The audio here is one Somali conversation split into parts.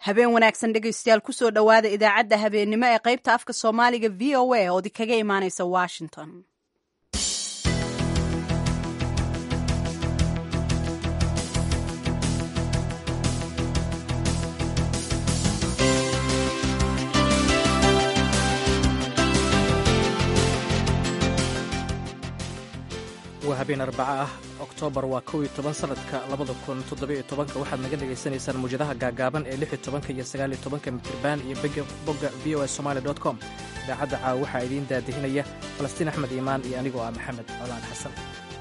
habeen wanaagsan dhegaystayaal kusoo dhowaada idaacadda habeennimo ee qaybta afka soomaaliga v o a oodi kaga imaanaysa washington waa habeen arbaca ah oktoobar waa kow iyo toban sanadka labada kun toddobiyo tobanka waxaad naga dhagaysanaysaan muwjadaha gaagaaban ee lix iyo tobanka iyo sagaal iyo tobanka mitriban iyo bogga v o s somaali dot com idaacadda caawa waxaa idiin daadihinaya falastiin axmed iimaan iyo anigoo ah maxamed colaan xasan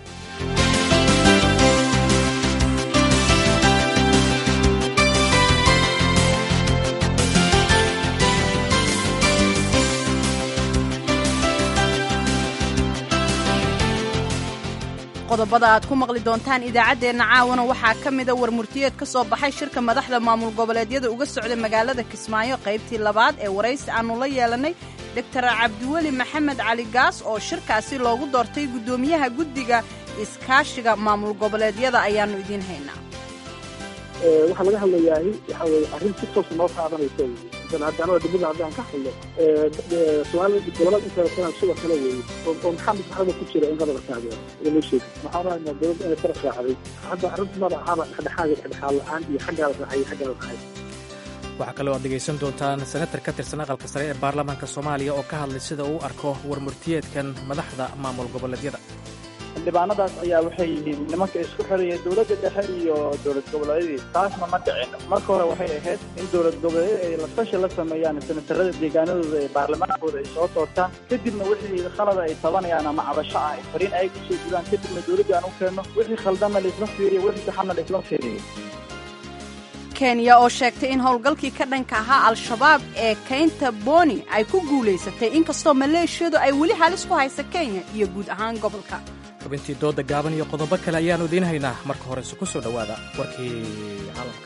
qodobada aad ku maqli doontaan idaacaddeenna caawana waxaa ka mida warmurtiyeed ka soo baxay shirka madaxda maamul goboleedyada uga socda magaalada kismaayo qaybtii labaad ee waraysi aannu la yeelannay doktor cabdiweli maxamed cali gaas oo shirkaasi loogu doortay guddoomiyaha guddiga iskaashiga maamul goboleedyada ayaannu idiin haynaa waxaa laga hadlayahay waxa weye arrin si toosa noo qaadanaysa haddana dibada haddaan ka hadlo soomaalida gobolada inta kale sidoo kale weeye oo maxamed maxamed ku jira in qadaba taageero lama sheegi waxaan rahaynaa dowladda inay farax raacday hadda arrinta mada ahaba dhexdhexaad dhexdhexaad la-aan iyo xaggaala raacay iyo xaggaala raacay waxaa kaloo aad dhegaysan doontaan senatar ka tirsan aqalka sare ee baarlamaanka soomaaliya oo ka hadlay sida uu arko warmurtiyeedkan madaxda maamul goboleedyada xildhibaanadaas ayaa waxay yihiin nimanka isku xiraya dowladda dhexe iyo dowlad goboleedyadii taasna ma dhicin marka hore waxay ahayd in dowlad goboleedyada ay lafashi la sameeyaan senatarada deegaanadooda ee baarlamaankooda ay soo doortaan kadibna wixii khalada ay tabanayaan ama cabasho ah ay fariin ay kusoo gudaan kadibna dowladda aan u keenno wixii khaldanna laisla fiiriyo wixii saxanna laisla fiiriyo kenya oo sheegtay in howlgalkii ka dhanka ahaa al-shabaab ee kaynta boni ay ku guulaysatay inkastoo maleeshiyadu ay weli halis ku haysa kenya iyo guud ahaan gobolka xubintii dooda gaaban iyo qodobo kale ayaannu idiin haynaa marka horese ku soo dhowaada warkii caalamka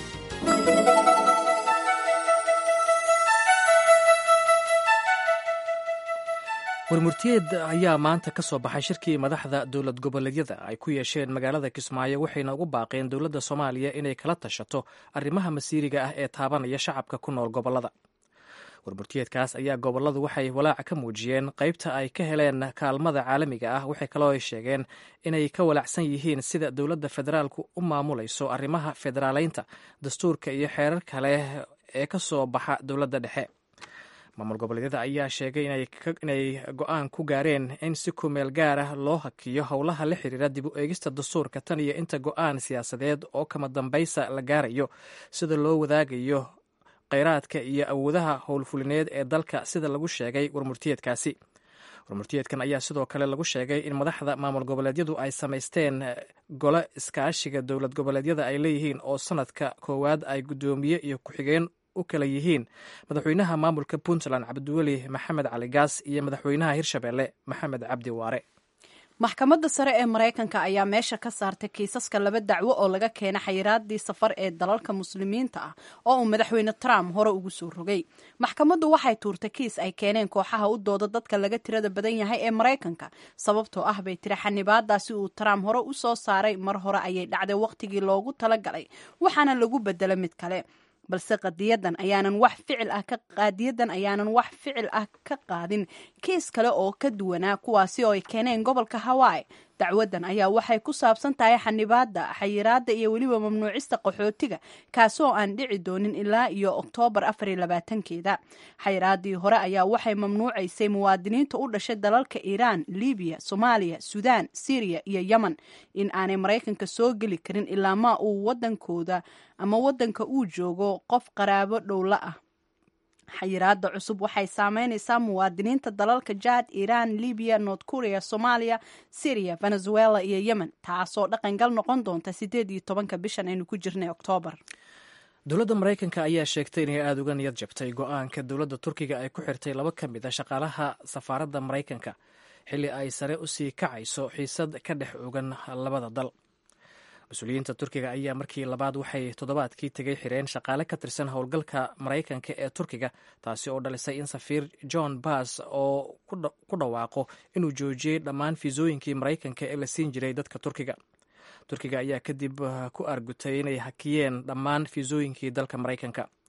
warmurtiyeed ayaa maanta ka soo baxay shirkii madaxda dowlad goboleedyada ay ku yeesheen magaalada kismaayo waxayna ugu baaqeen dowladda soomaaliya inay kala tashato arrimaha masiiriga ah ee taabanaya shacabka ku nool gobollada warmurtiyeedkaas ayaa gobolladu waxay walaaca ka muujiyeen qaybta ay ka heleen kaalmada caalamiga ah waxay kaloo ay sheegeen inay ka walacsan yihiin sida dowladda federaalku u maamulayso arrimaha federaaleynta dastuurka iyo xeerar kale ee ka soo baxa dowladda dhexe maamul goboleedyada ayaa sheegay inay go-aan ku gaareen in si kumeel gaar ah loo hakiyo howlaha la xiriira dib u eegista dastuurka tan iyo inta go-aan siyaasadeed oo kama dambaysa la gaarayo sida loo wadaagayo kheyraadka iyo awoodaha howlfulineed ee dalka sida lagu sheegay warmurtiyeedkaasi warmurtiyeedkan ayaa sidoo kale lagu sheegay in madaxda maamul goboleedyadu ay samaysteen gole iskaashiga dowlad goboleedyada ay leeyihiin oo sanadka koowaad ay guddoomiye iyo ku-xigeen u kala yihiin madaxweynaha maamulka puntland cabdiweli maxamed cali gaas iyo madaxweynaha hirshabeelle maxamed cabdi waare maxkamadda sare ee maraykanka ayaa meesha ka saartay kiisaska laba dacwo oo laga keenay xayiraadii safar ee dalalka muslimiinta ah oo uu madaxweyne trump hore ugu soo rogay maxkamaddu waxay tuurtay kiis ay keeneen kooxaha u dooda dadka laga tirada badan yahay ee maraykanka sababtoo ah bay tiri xanibaadaasi uu trump hore u soo saaray mar hore ayay dhacday wakhtigii loogu talagalay waxaana lagu bedelo mid kale balse qadiyadan ayaanan wax ficil ah ka qaadiyadan ayaanan wax ficil ah ka qaadin kiis kale oo ka duwanaa kuwaasi oo ay keeneen gobolka hawaii dacwadan ayaa waxay ku saabsan tahay xanibaada xayiraada iyo weliba mamnuucista qaxootiga kaasoo aan dhici doonin ilaa iyo oktoobar afar iyo labaatankeeda xayiraadii hore ayaa waxay mamnuucaysay muwaadiniinta u dhashay dalalka iiraan libiya soomaaliya suudaan syriya iyo yemen in aanay maraykanka soo geli karin ilaa ma uu wadankooda ama wadanka uu joogo qof qaraabo dhowla ah xayiraada cusub waxay saameynaysaa muwaadiniinta dalalka jaad iiraan libiya north korea soomaaliya syriya venezuela iyo yemen taasoo dhaqangal noqon doonta sideed iyo tobanka bishan aynu ku jirnay oktoobar dowladda maraykanka ayaa sheegtay inay aada uga niyad jabtay go-aanka dowladda turkiga ay ku xirtay laba ka mid a shaqaalaha safaaradda maraykanka xilli ay sare usii kacayso xiisad ka dhex ogan labada dal mas-uuliyiinta turkiga ayaa markii labaad waxay toddobaadkii tegay xireen shaqaale ka tirsan howlgalka maraykanka ee turkiga taasi oo dhalisay in safiir john bass oo ku dhawaaqo inuu joojiyey dhammaan fiisooyinkii maraykanka ee la siin jiray dadka turkiga turkiga ayaa kadib ku argutay inay hakiyeen dhammaan fiisooyinkii dalka maraykanka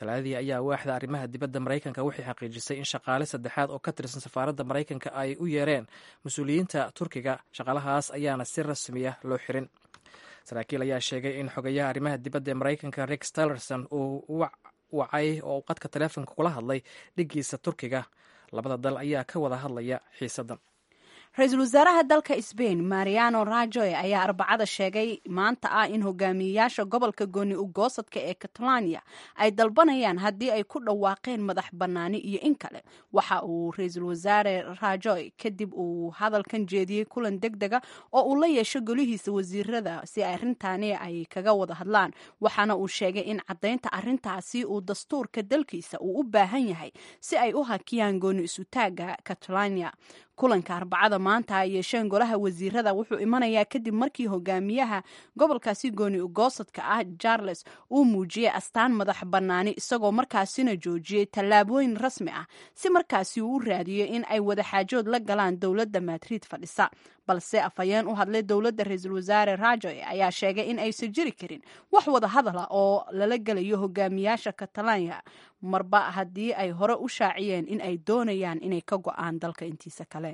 talaadadii ayaa waaxda arrimaha dibadda maraykanka waxay xaqiijisay in shaqaale saddexaad oo ka tirsan safaaradda maraykanka ay u yeereen mas-uuliyiinta turkiga shaqaalahaas ayaana si rasmiya loo xirin saraakiil ayaa sheegay in xogayaha arrimaha dibadda ee maraykanka rex tillerson uu wacay oo uu qadka taleefonka kula hadlay dhiggiisa turkiga labada dal ayaa ka wada hadlaya xiisaddan ra-iisul wasaaraha dalka sbain mariano rajoy ayaa arbacada sheegay maanta ah in hogaamiyeyaasha gobolka gooni ugoosadka ee catalonia ay dalbanayaan haddii ay ku dhawaaqeen madax bannaani iyo in kale waxa uu ra-iisul wasaare rajoy kadib uu hadalkan jeediyey kulan deg dega oo uu la yeesho golihiisa wasiirada si arrintaani ay kaga wada hadlaan waxaana uu sheegay in caddaynta arrintaasi uu dastuurka dalkiisa uu u baahan yahay si ay u hakiyaan gooni isutaaga catalonia kulanka arbacada maanta ay yeesheen golaha wasiirada wuxuu imanayaa kadib markii hogaamiyaha gobolkaasi gooni ugoosadka ah charles uu muujiyey astaan madax bannaani isagoo markaasina joojiyey tallaabooyin rasmi ah si markaasi uu u raadiyo in ay wadaxaajood la galaan dowladda madrid fadhisa balse afhayeen u hadlay dowladda ra-iisul wasaare rajoy ayaa sheegay in aysan jiri karin wax wada hadala oo lala gelayo hogaamiyaasha katalanya marba haddii ay hore u shaaciyeen in ay doonayaan inay ka go-aan dalka intiisa kale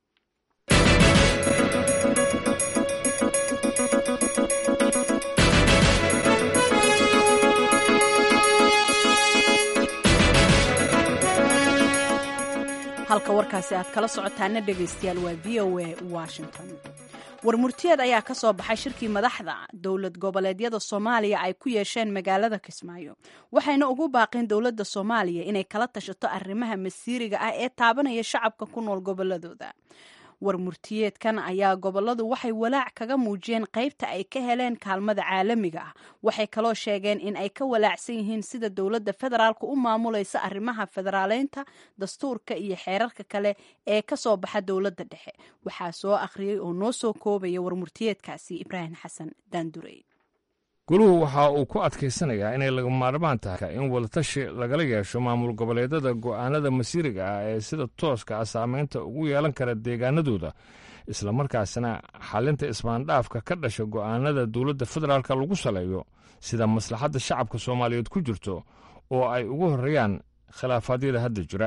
halka warkaasi aad kala socotaana dhegaystayaal waa v o a washington warmurtiyeed ayaa ka soo baxay shirkii madaxda dowlad goboleedyada soomaaliya ay ku yeesheen magaalada kismaayo waxayna ugu baaqeen dowladda soomaaliya inay kala tashato arrimaha masiiriga ah ee taabanaya shacabka ku nool goboladooda warmurtiyeedkan ayaa goboladu waxay walaac kaga muujiyeen qaybta ay ka heleen kaalmada caalamiga ah waxay kaloo sheegeen in ay ka walaacsan yihiin sida dowladda federaalka u maamulaysa arrimaha federaaleynta dastuurka iyo xeerarka kale ee ka soo baxa dowladda dhexe waxaa soo akhriyey oo noo soo koobaya warmurtiyeedkaasi ibraahim xasan daandurey guluhu waxa uu ku adkaysanayaa inay laga maarmaan tahay in wadatashi lagala yeesho maamul goboleedyada go'aanada masiiriga ah ee sida tooska ah saamaynta ugu yeelan kara deegaanadooda islamarkaasina xalinta ismaandhaafka ka dhasha go'aanada dowladda federaalka lagu saleeyo sida maslaxadda shacabka soomaaliyeed ku jirto oo ay ugu horreeyaan khilaafaadyada hadda jira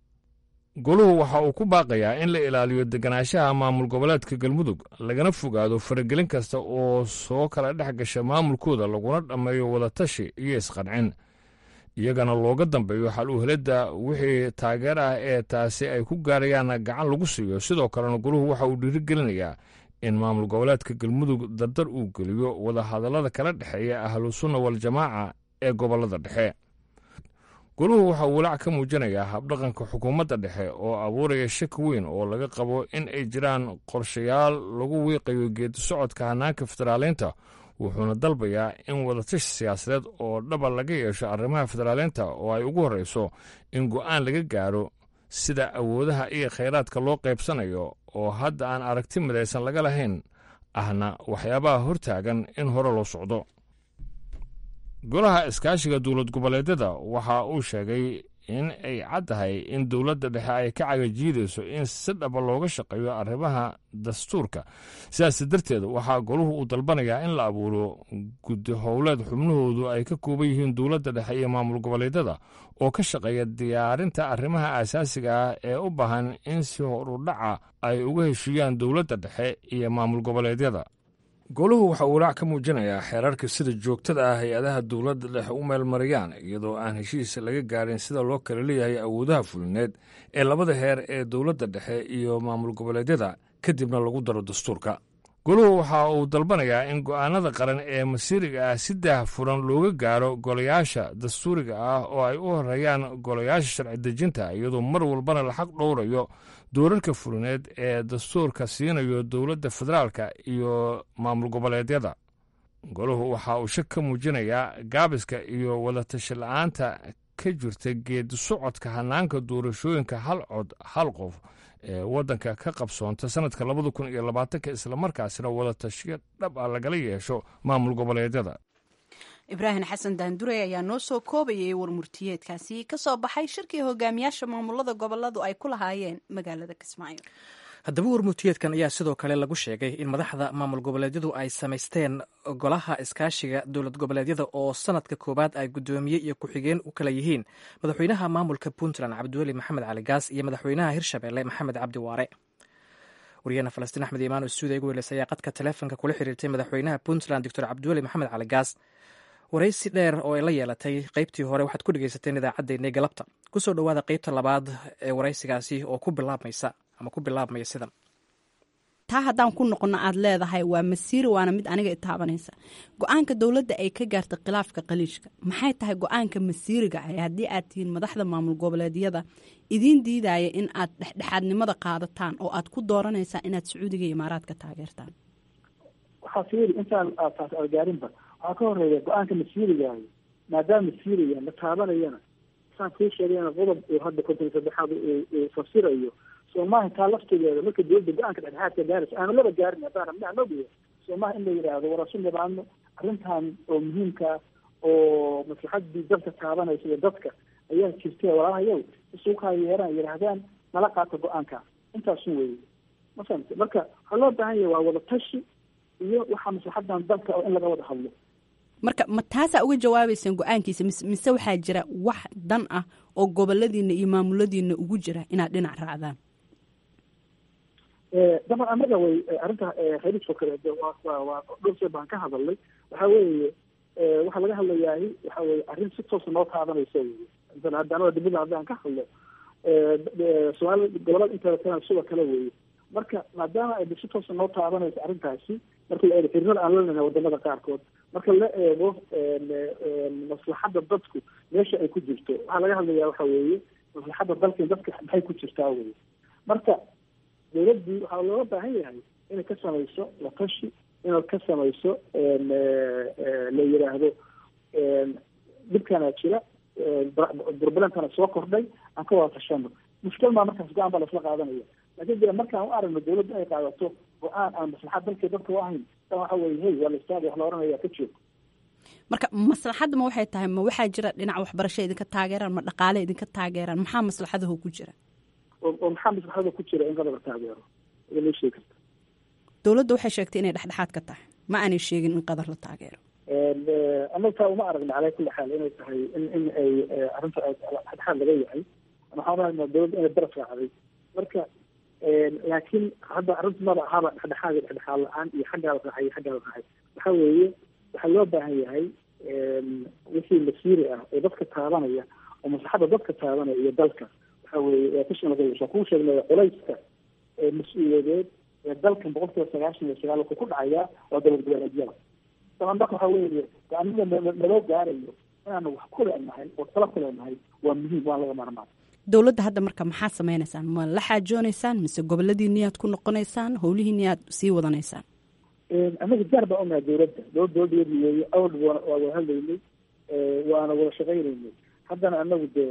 goluhu waxa uu ku baaqayaa in la ilaaliyo deganaanshaha maamul goboleedka galmudug lagana fogaado faragelin kasta oo soo kala dhex gasha maamulkooda laguna dhammeeyo wadatashi iyo isqancin iyagana looga dambeeyo xal u helidda wixii taageer ah ee taasi ay ku gaarayaan gacan lagu siiyo sidoo kalena goluhu waxa uu dhiirigelinayaa in maamul goboleedka galmudug dardar uu geliyo wadahadallada kala dhexeeya ahlusunna waljamaaca ee gobollada dhexe goluhu waxa uu walaac ka muujinayaa habdhaqanka xukuumadda dhexe oo abuuraya shaki weyn oo laga qabo in ay jiraan qorshayaal lagu wiiqayo geedi socodka hannaanka federaaleynta wuxuuna dalbayaa in wadatashi siyaasadeed oo dhaba laga yeesho arrimaha federaaleynta oo ay ugu horreyso in go'aan laga gaaro sida awoodaha iyo khayraadka loo qaybsanayo oo hadda aan aragti midaysan laga lahayn ahna waxyaabaha hortaagan in hore loo socdo golaha iskaashiga dowlad goboleedyada waxa uu sheegay in ay caddahay in dowladda dhexe ay ka cagajiidayso in si dhaba looga shaqeeyo arrimaha dastuurka sidaas darteed waxaa goluhu uu dalbanayaa in la abuuro guddi howleed xubnahoodu ay ka kooban yihiin dowladda dhexe iyo maamul goboleedyada oo ka shaqeeya diyaarinta arrimaha aasaasiga ah ee u baahan in si horudhaca ay uga heshiiyaan dowladda dhexe iyo maamul goboleedyada goluhu waxa uu walaac ka muujinayaa xeerarka sida joogtada ah hay-adaha dowladda dhexe u meelmariyaan iyadoo aan heshiis laga gaarin sida loo kala leeyahay awoodaha fulineed ee labada heer ee dowladda dhexe iyo maamul goboleedyada kadibna lagu daro dastuurka goluhu waxa uu dalbanayaa in go'aanada qaran ee masiiriga ah si daah furan looga gaaro golayaasha dastuuriga ah oo ay u horeeyaan golayaasha sharci dejinta iyadoo mar walbana la xaq dhowrayo doorarka fulineed ee dastuurka siinayo dowladda federaalka iyo maamul goboleedyada goluhu waxa uu shak ka muujinayaa gaabiska iyo wadatashi la-aanta ka jirta geedi socodka hannaanka doorashooyinka hal cod hal qof ee waddanka ka qabsoonta sannadka labada kun iyo labaatanka islamarkaasina wadatashiyo dhab ah lagala yeesho maamul goboleedyada ibraahim xasan daandurey ayaa noo soo koobayay warmurtiyeedkaasi ka soo baxay shirkii hogaamiyaasha maamulada goboladu ay ku lahaayeen magaalada kismaayo haddaba warmurtiyeedkan ayaa sidoo kale lagu sheegay in madaxda maamul goboleedyadu ay samaysteen golaha iskaashiga dowlad goboleedyada oo sanadka koowaad ay guddoomiye iyo ku-xigeen u kala yihiin madaxweynaha maamulka puntland cabdiweli maxamed cali gaas iyo madaxweynaha hirshabelle maxamed cabdi waare waryaheena falastiin axmed imaan oo stuudiya ugu weleysay ayaa qadka taleefonka kula xiriirtay madaxweynaha puntland doctor cabdiweli maxamed cali gaas waraysi dheer oo ay la yeelatay qaybtii hore waxaad ku dhegeysateen idaacaddeenii galabta kusoo dhowaada qaybta labaad ee waraysigaasi oo ku bilaabmaysa ama ku bilaabmaya sidan taa haddaan ku noqono aad leedahay waa masiiri waana mid aniga itaabanaysa go-aanka dowladda ay ka gaartay khilaafka qaliishka maxay tahay go-aanka masiiriga ah haddii aad tihiin madaxda maamul goboleedyada idiin diidaya in aad dhexdhexaadnimada qaadataan oo aad ku dooranaysaa inaad sacuudiga iyo imaaraadka taageertaan waxaa fiiri intaan taas algaarinba waxaa ka horeeya go-aanka masiirigaah maadaama masiiriga la taabanayana saan kuu sheegayna qodob uu hadda konton saddexaad uu fasirayo soomaha taa laftigeeda marka dowladda go-aanka dhexdhexaadka gaaraysa aana laba gaarin haddaan rabnaa nogiya soomaha in la yidhaahdo war asu nibaano arrintan oo muhiimka oo maslaxadii dadka taabanaysa iyo dadka ayaa jirta walaalahayow isuukaa yeeraan yidhaahdaan nala qaata go-aanka intaasun weeye ma fahamte marka waxaa loo baahan yahay waa wada tashi iyo waxaa maslaxadan dalka oo in laga wada hadlo marka ma taasaa uga jawaabaysaan go-aankiisa mise mise waxaa jira wax dan ah oo goboladiina iyo maamuladiina ugu jira inaad dhinac raacdaan daban anaga way arrinta khaliijka kale waa waa dhulsee baan ka hadalnay waxa weeye waxaa laga hadlayahay waxa weye arrin si toosa noo taabanaysa wey intan hadda anaga dibada haddaan ka hadlo soomaali gobolada inteeda kale sidoo kale weeye marka maadaama ay si toosa noo taabanayso arrintaasi marka la eego xiriirada aan leenahay wadamada qaarkood marka la eego maslaxadda dadku meesha ay ku jirto waxaa laga hadlayaa waxa weeye maslaxadda dalka dadka maxay ku jirtaa weye marka dowladdii waxaa looga baahan yahay inay ka samayso la tashi inay ka samayso la yidhaahdo dhibkana jira burbalentana soo kordhay aan ka wada tashano mushkil maa markaas go-aan baa laisla qaadanaya laakiin de markaan u aragno dowladda inay qaadato go-aan aan maslaxad dalkii dadka u ahayn tan waxa weye hey waa la istaaga wax la oranaya ka joog marka maslaxadda ma waxay tahay ma waxaa jira dhinac waxbarasho idinka taageeraan ma dhaqaale idinka taageeraan maxaa maslaxadaho ku jira oo maxaa maslaxada ku jira in qadar la taageero ma sheegi karta dowladda waxay sheegtay inay dhexdhexaad ka tahay ma aanay sheegin in qadar la taageero anaga taa uma aragna calaa kulli xaal inay tahay in in ay arrinta dhexdhexaad laga yahay waxaan aragnaa dowladda inay daraf raacday marka laakiin hadda arrinta maba ahaba dhexdhexaad iyo dhexdhexaad la-aan iyo xaggaa la raacay iyo xaggaa la raacay waxa weeye waxaa loo baahan yahay wixii masiiri ah oo dadka taabanaya oo maslaxadda dadka taabanaya iyo dalka waxa weeye waa kusoo waa kuu sheegnay culayska mas-uuliyadeed ee dalkan boqol kiiba sagaashan iyo sagaal wuxuu ku dhacayaa waa dowlad goboleedyada daban marka waxa weeye aniga naloo gaarayo inaanu wax ku leenahay oo tala ku leenahay waa muhiim waan laga maarmaan dowladda hadda marka maxaa sameynaysaan ma la xaajoonaysaan mise goboladiiniyaad ku noqonaysaan howlihiiniyaad sii wadanaysaan anaga gaar baan unahay dowladda dowlad dowladeedi weeye awal waa wada hadlaynay waana wada shaqaynaynay haddana anagu dee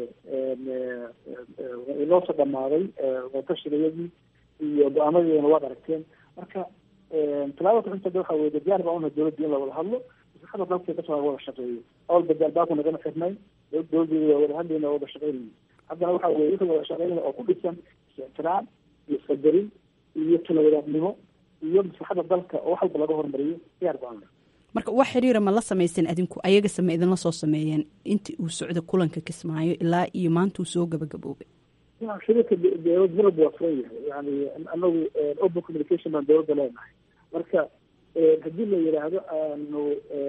inoosoo dhamaaday wadashigayadii iyo go-aamadeedana waad aragteen marka talaabada kuxigtada waxa weye gaar baan unahay dowladda in la wada hadlo maslaxada dalka kasoo wada shaqeeyo awalba gaalbaaku nagama xirnay dowladeeda waa wada hadlayna wada shaqaynayna haddana waxa weye wixii wada shaqaynaya oo ku dhisan is-ixtiraam iyo isqadarin iyo tala wadaadnimo iyo maslaxada dalka oo wax walba laga hormariyo gaar baan unahay marka wax xiriira ma la samaysan adinku ayaga same idinla soo sameeyeen intii uu socda kulanka kismaayo ilaa iyo maanta uu soo gabagaboobay shirika dowlad marab waa furan yahay yani anagu open communication baan dowladda leenahay marka haddii la yidhaahdo aanu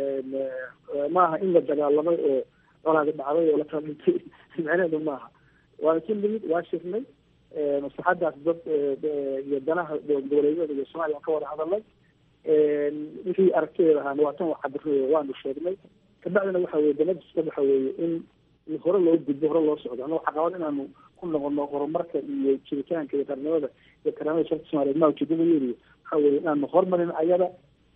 maaha in la dagaalamay oo colaadi dhacday oo la kala dhintay micneheedu maaha waana si limid waa shirnay maslaxadaas dad iyo danaha goboleedyada iyo soomaaliya aan ka wada hadalnay wixii aragtideeda ahaana waa tan cabir waanu sheegnay kabacdina waxa weye danadiska waxa weeye in hore loo gudbo hore loo socdo annago caqabad inaanu ku noqono horumarka iyo jiritaanka iyo qarnimada iyo karaamada sharka soomaliyeed maa ujeedadayeediyo waxa weye inaanu horumarin ayada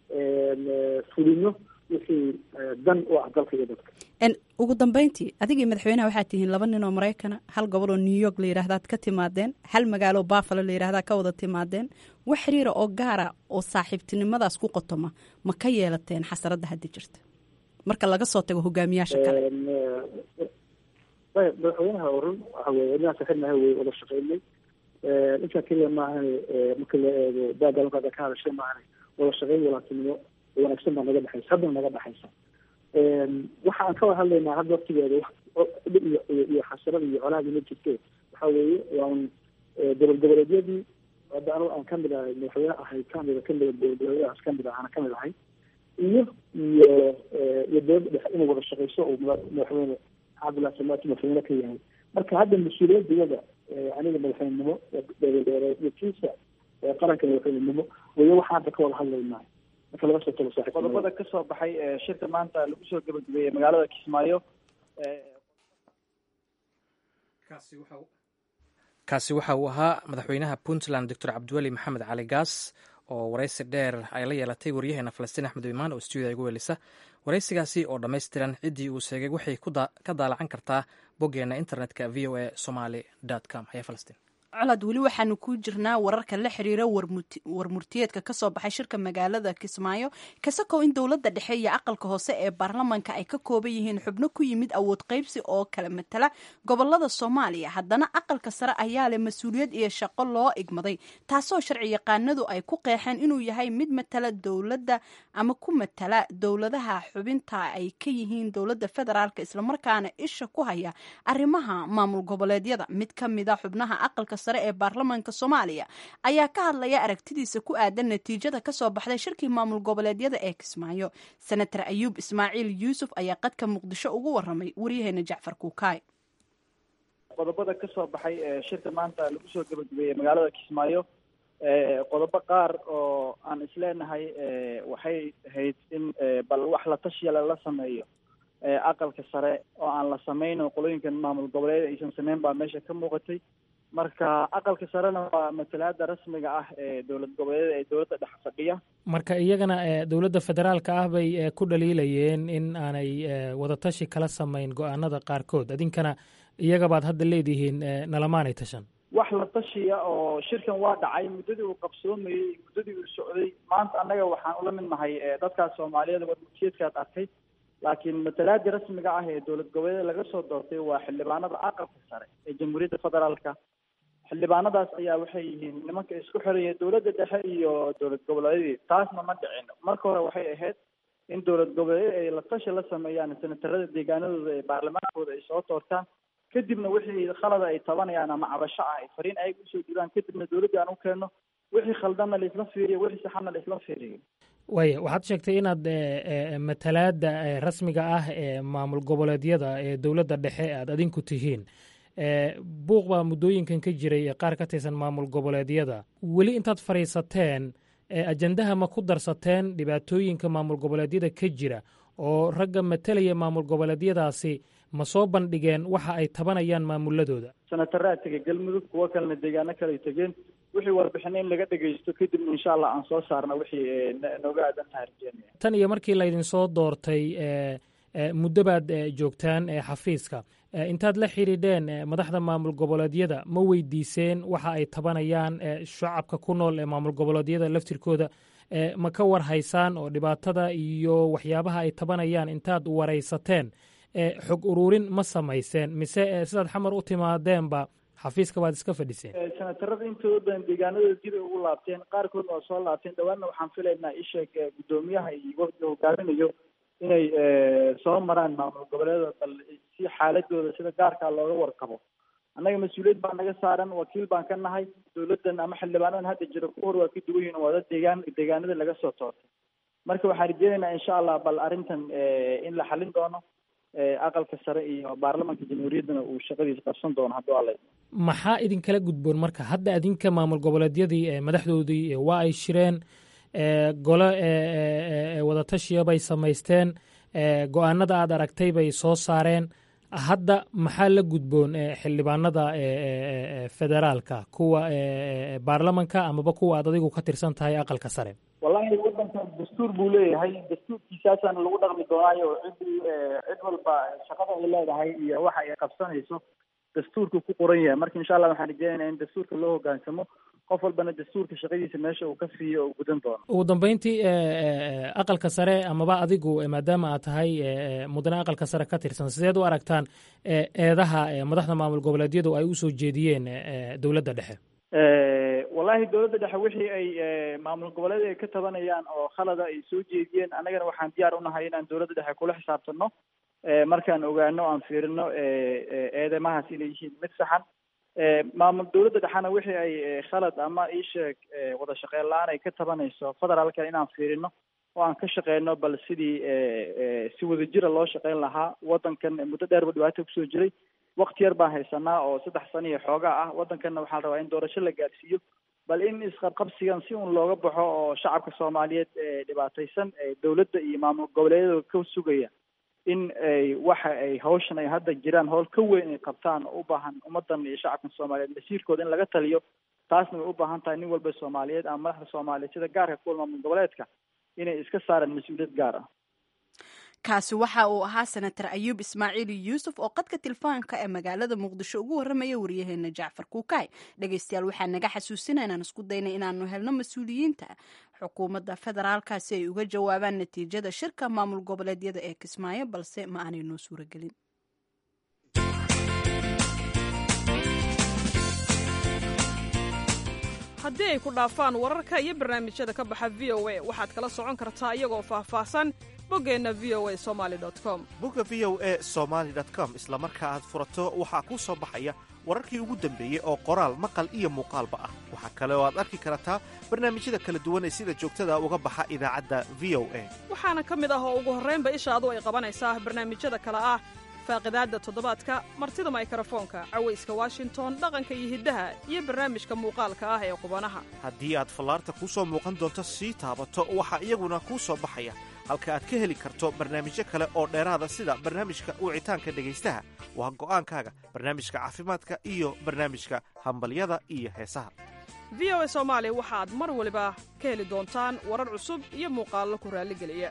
fulino wixii dan u ah dalka iyo dadka ugu dambeyntii adigii madaxweynaha waxaad tihiin laba nin oo maraykana hal gobol oo new york la yidhahdaad ka timaadeen hal magaalo buffalo la yidhahdaa ka wada timaadeen wax xiriira oo gaara oo saaxiibtinimadaas ku qotoma ma ka yeelateen xasaradda hadda jirta marka laga soo tago hogaamiyaasha kale madaxweynaha orun waxa weye inaan saxirnahay wey wada shaqeynay intaa keliya maahan marka la eego baagaalkaada ka hadashay maahan wada shaqeyn walaatinimo wanaagsan baa naga dhexaysa haddana naga dhexaysa waxa aan ka wada hadlaynaa hadda waqtigeeda dhib iyo iyo xasarada iyo colaadii ma jirte waxa weeye waa un dowlad goboleedyadii hadda anigu aan kamid ahay madaxweyne ahay kamid kamid dowlad goboleedyadaas kamid ah ana kamid ahay iyo iyo iyo dowladda dhexe inay wada shaqeyso oo madaxweyne cabdullahi samaati madaxweyne ka yahay marka hadda mas-uuliyadiyada aniga madaxweynenimo iyo kiisa qaranka madaxweynenimo wayo waxaan hadda ka wada hadlaynaa marka laga soo talo saaxiib qodobada ka soo baxay shirka maanta lagu soo gabagabeeyey magaalada kismaayo kaasi waxa uu ahaa madaxweynaha puntland doctor cabdiweli maxamed cali gaas oo waraysi dheer ay la yeelatay waryaheena falastiin axmed imaan oo stuudiya igu welisa waraysigaasi oo dhammaystiran ciddii uu sheegay waxay ka daalacan kartaa boggeena internetka v o a somaly com haya falastiin colad weli waxaanu ku jirnaa wararka la xiriira warmurtiyeedka kasoo baxay shirka magaalada kismaayo kasakow in dowladda dhexe iyo aqalka hoose ee baarlamanka ay ka kooban yihiin xubno ku yimid awood qaybsi oo kala matala gobolada soomaaliya haddana aqalka sare ayaa leh mas-uuliyad iyo shaqo loo igmaday taasoo sharci yaqaanadu ay ku qeexeen inuu yahay mid matala dowladda ama ku matala dowladaha xubinta ay ka yihiin dowladda federaalk islamarkaana isha ku haya arrimaha maamul goboleedyada mid ka mida xubnaha aqalka sare ee baarlamaanka soomaaliya ayaa ka hadlaya aragtidiisa ku aadan natiijada kasoo baxday shirkii maamul goboleedyada ee kismaayo senator ayuub ismaaciil yuusuf ayaa qadka muqdisho ugu waramay waryaheena jacfar kuukaay qodobada ka soo baxay shirka maanta lagu soo gabagabeeyey magaalada kismaayo qodobo qaar oo aan isleenahay waxay ahayd in bal wax la tashiya lala sameeyo aqalka sare oo aan la sameyno qolooyinkan maamul goboleed aysan sameyn baa meesha ka muuqatay marka aqalka sarena waa matalaada rasmiga ah ee dowlad goboleed ee dowladda dhex fadhiya marka iyagana dowladda federaalka ah bay ku dhaliilayeen in aanay wadatashi kala samayn go-aanada qaarkood idinkana iyagabaad hadda leedihiin nalamaanay tashan wax la tashiya oo shirkan waa dhacay muddadii uu qabsoomayey muddadii uu socday maanta annaga waxaan ula mid nahay dadkaas soomaaliyeed warmurtiyeedkaad arkay laakiin matalaadii rasmiga ah ee dowlad goboleed laga soo doortay waa xildhibaanada aqalka sare ee jamhuuriyadda federaalka xildhibaanadaas ayaa waxay yihiin nimanka isku xiraya dowladda dhexe iyo dowlad goboleedyadii taasna ma dhicin marka hore waxay ahayd in dowlad goboleed ay la tashi la sameeyaan senatarada deegaanadooda ee baarlamaankooda ay soo doortaan kadibna wixii khalada ay tabanayaan ama cabasho ah ay fariin ayaga usoo diraan kadibna dowladda aan u keenno wixii khaldanna laisla fiiriyo wixii saxanna laisla fiiriyo waaya waxaad sheegtay inaad matalaada rasmiga ah ee maamul goboleedyada ee dowladda dhexe aad adinku tihiin buuq baa muddooyinkan ka jiray ee qaar ka tirsan maamul goboleedyada weli intaad fadhiisateen ajandaha ma ku darsateen dhibaatooyinka maamul goboleedyada ka jira oo ragga matalaya maamul goboleedyadaasi ma soo bandhigeen waxa ay tabanayaan maamuladooda senataraa tegey galmudug kuwo kalena deegaano kale ay tegeen wixii warbixina in laga dhegaysto kadibna insha allah aan soo saarna wixii nooga aadan tahay rajeynaya tan iyo markii laydinsoo doortay muddo baad joogtaan xafiiska intaad la xidhiidheen madaxda maamul goboleedyada ma weydiiseen waxa ay tabanayaan shacabka ku nool ee maamul goboleedyada laftirkooda ma ka war haysaan oo dhibaatada iyo waxyaabaha ay tabanayaan intaad waraysateen xog ururin ma samayseen mise sidaad xamar u timaadeenba xafiiska baad iska fadhiseen senatarada intooda badan deegaanadooda dib ay ugu laabteen qaarkoodna waa soo laabteen dhawaanna waxaan filaynaa isheeg guddoomiyaha iyo wafdiga hogaaminayo inay soo maraan maamul goboleeda bal si xaaladooda sida gaarkaa looga warqabo annaga mas-uuliyad baa naga saaran wakiil baan ka nahay dowladdan ama xildhibaanadan hadda jira ku hor waa ka duwan yihin waa dad deegaan deegaanada laga soo toortay marka waxaan rajeynaynaa insha allah bal arrintan in la xalin doono aqalka sare iyo baarlamanka jamhuuriyaddana uu shaqadiisa qabsan doono hadduu alla maxaa idinkala gudboon marka hadda adinka maamul goboleedyadii madaxdoodii waa ay shireen gole wadatashiya bay samaysteen go-aanada aad aragtay bay soo saareen hadda maxaa la gudboon xildhibaanada federaalka kuwa baarlamanka amaba kuwa aad adigu ka tirsan tahay aqalka sare wallahi wadankan dastuur buu leeyahay dastuurkiisaasaana lagu dhaqmi doonaayo ciddii cid walba shaqada ay leedahay iyo waxa ay qabsanayso dastuurku ku qoran yahay marka insha allah waxaan rajeynaynaa in dastuurka loo hogaansamo qof walbana dastuurka shaqadiisa meesha uu ka siiyo oo gudan doono ugu dambeyntii aqalka sare amaba adigu maadaama aad tahay mudane aqalka sare ka tirsan sideed u aragtaan eedaha madaxda maamul goboleedyadu ay usoo jeediyeen dowladda dhexe wallahi dowladda dhexe wixii ay maamul goboleed ay ka tabanayaan oo khalada ay soo jeediyeen annagana waxaan diyaar unahay inaan dowladda dhexe kula xisaabtano markaan ogaano aan fiirino eedeymahaas inay yihiin mid saxan maamul dowladda dhexena wixii ay khalad ama iisheeg wada shaqeyn la-aan ay ka tabanayso federaalka inaan fiirino oo aan ka shaqeyno bal sidii si wadajira loo shaqeyn lahaa waddankan muddo dheerba dhibaato kusoo jiray wakti yar baan haysanaa oo saddex sano iyo xoogaa ah waddankanna waxaa la rabaa in doorasho la gaarsiiyo bal in isqabqabsigan si un looga baxo oo shacabka soomaaliyeed dhibaataysan dowladda iyo maamul goboleedyada ka sugaya in ay waxa ay hawshan ay hadda jiraan howl ka weyn ay qabtaan oo u baahan ummadan iyo shacabka soomaaliyeed masiirkooda in laga taliyo taasna way u baahan tahay nin walba soomaaliyeed ama madaxda soomaaliyeed sida gaarka kuwa maamul goboleedka inay iska saaraan mas-uuliyad gaar ah kaasi waxa uu ahaa senator ayuub ismaaciil yuusuf oo qadka telefoonka ee magaalada muqdisho ugu warramaya waryaheena jacfar kuukaay dhegeystayaal waxaa naga xasuusina inaan isku daynay inaanu helno mas-uuliyiinta xukuumadda federaalka si ay uga jawaabaan natiijada shirka maamul goboleedyada ee kismaayo balse ma aanay noo suuragelin haddii ay ku dhaafaan wararka iyo barnaamijyada ka baxa v o a waxaad kala socon kartaa iyagoo faahfaahsan boggeenna v o a somali com bogga v o a somaali com isla marka aad furato waxaa kuu soo baxaya wararkii ugu dambeeyey oo qoraal maqal iyo muuqaalba ah waxaa kale oo aad arki kartaa barnaamijyada kala duwan ee sida joogtada uga baxa idaacadda v o a waxaana ka mid ah oo ugu horraynba ishaadu ay qabanaysaa barnaamijyada kale ah faaqidaadda toddobaadka martida maykarafoonka cawayska washington dhaqanka iyo hiddaha iyo barnaamijka muuqaalka ah ee qubanaha haddii aad fallaarta kuu soo muuqan doonto sii taabato waxaa iyaguna kuu soo baxaya halka aad ka heli karto barnaamijyo kale oo dheeraada sida barnaamijka wicitaanka dhegaystaha waa go'aankaaga barnaamijka caafimaadka iyo barnaamijka hambalyada iyo heesaha v o a soomaali waxaad mar waliba ka heli doontaan warar cusub iyo muuqaallo ku raalligeliya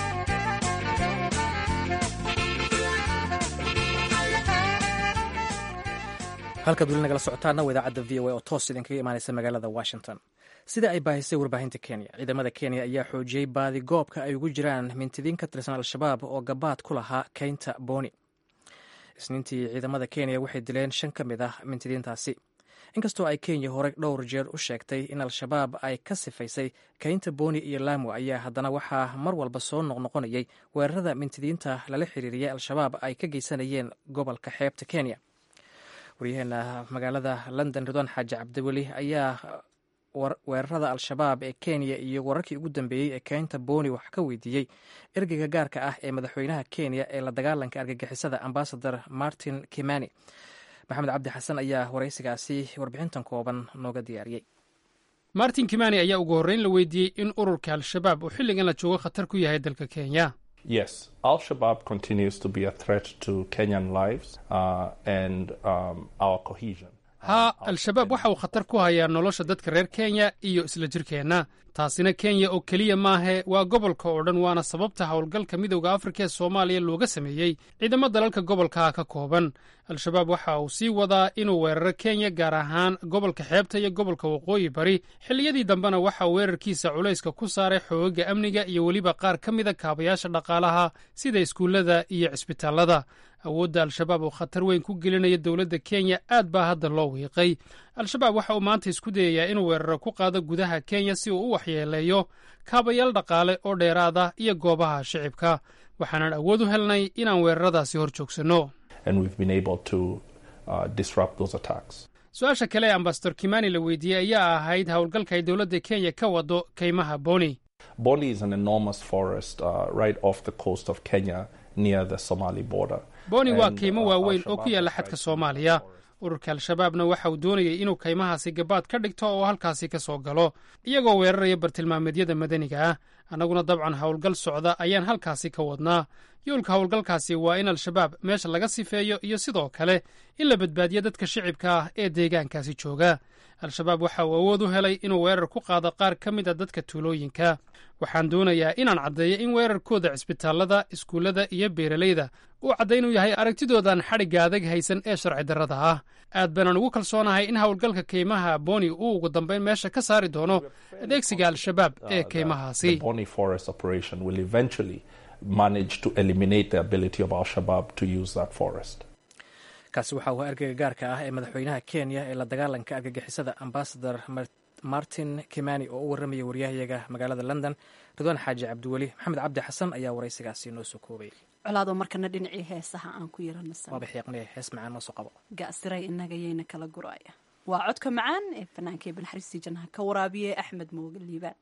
halkaad weli nagala socotaana waa idaacadda v o a oo toos idinkaga imaanaysa magaalada washington sida ay baahisay warbaahinta kenya ciidamada kenya ayaa xoojiyey baadi goobka ay ugu jiraan mintidiin ka tirsan al-shabaab oo gabaad ku lahaa keynta booni isniintii ciidamada kenya waxay dileen shan ka mid ah mintidiintaasi inkastoo ay kenya horey dhowr jeer u sheegtay in al-shabaab ay ka sifaysay keynta booni iyo laamo ayaa haddana waxaa mar walba soo noqnoqonayay weerarada mintidiinta lala xiriiriyay al-shabaab ay ka geysanayeen gobolka xeebta kenya waryaheena magaalada london ridwan xaaji cabdiweli ayaa weerarada al-shabaab ee kenya iyo wararkii ugu dambeeyey ee keynta booni wax ka weydiiyey ergeyga gaarka ah ee madaxweynaha kenya ee la dagaalanka argagixisada ambasador martin kimani maxamed cabdi xasan ayaa waraysigaasi warbixintan kooban nooga diyaariyey martin kimani ayaa ugu horreyn la weydiiyey in ururka al-shabaab uu xilligan la joogo khatar ku yahay dalka kenya Yes, Al Shabaab continues to be a threat to Kenyan lives uh, and um, our cohesion. haa al-shabaab waxa uu khatar ku hayaa nolosha dadka reer kenya iyo isla jirkeenna taasina kenya oo keliya maahe waa gobolka oo dhan waana sababta howlgalka midowda afrika ee soomaaliya looga sameeyey ciidamo dalalka gobolkaa ka kooban al-shabaab waxa uu sii wadaa inuu weeraro kenya gaar ahaan gobolka xeebta iyo gobolka waqooyi bari xilliyadii dambena waxa uu weerarkiisa culayska ku saaray xoogaga amniga iyo weliba qaar ka mida kaabayaasha dhaqaalaha sida iskuullada iyo cisbitaallada awoodda al-shabaab oo khatar weyn ku gelinaya dowladda kenya aad baa hadda loo wiiqay al-shabaab waxa uu maanta isku dayayaa inuu weeraro ku qaado gudaha kenya si uu u waxyeeleeyo kaabayaal dhaqaale oo dheeraada iyo goobaha shicibka waxaanan awood u helnay inaan weeraradaasi hor joogsanno su-aasha kale ee ambasador kimani la weydiiyey ayaa ahayd howlgalka ay dowladda kenya ka wado kaymaha boni Boni is an enormous forest uh, right off the coast of Kenya near the Somali border. boni waa kaymo waaweyn oo ku yaalla xadka soomaaliya ururka al-shabaabna waxa uu doonayay inuu kaymahaasi gabaad ka dhigto oo halkaasi ka soo galo iyagoo weeraraya bartilmaameedyada madaniga ah annaguna dabcan howlgal socda ayaan halkaasi ka wadnaa yoolka howlgalkaasi waa in al-shabaab meesha laga sifeeyo iyo sidoo kale in la badbaadiyo dadka shicibka ah ee deegaankaasi jooga al-shabaab waxa uu awood u helay inuu weerar ku qaado qaar ka mid a dadka tuulooyinka waxaan doonayaa inaan caddeeyo in weerarkooda cisbitaallada iskuullada iyo beeralayda uu caddaynuu yahay aragtidoodan xadhigga adag haysan ee sharci darrada ah aad baanaan ugu kalsoonahay in howlgalka kaymaha boni uu ugu dambayn meesha ka saari doono adeegsiga al-shabaab ee kaymahaasi Boni forest operation will eventually manage to eliminate the ability of Al Shabaab to use that forest. kaasi waxa uu ergeyga gaarka ah ee madaxweynaha kenya ee la dagaalanka argagixisada ambasador martin kimani oo u warramaya waryahayaga magaalada london ridwaan xaaji cabdiweli maxamed cabdi xasan ayaa waraysigaasi noo soo koobay colaadoo markana dhinacii heesaha aan ku waaba yaranasan xiiqnay hees macaan noo soo qabo gaasiray inagayayna kala guraya waa codka macaan ee fanaanka ibn xariistii jannaha ka waraabiye axmed mooge liibaan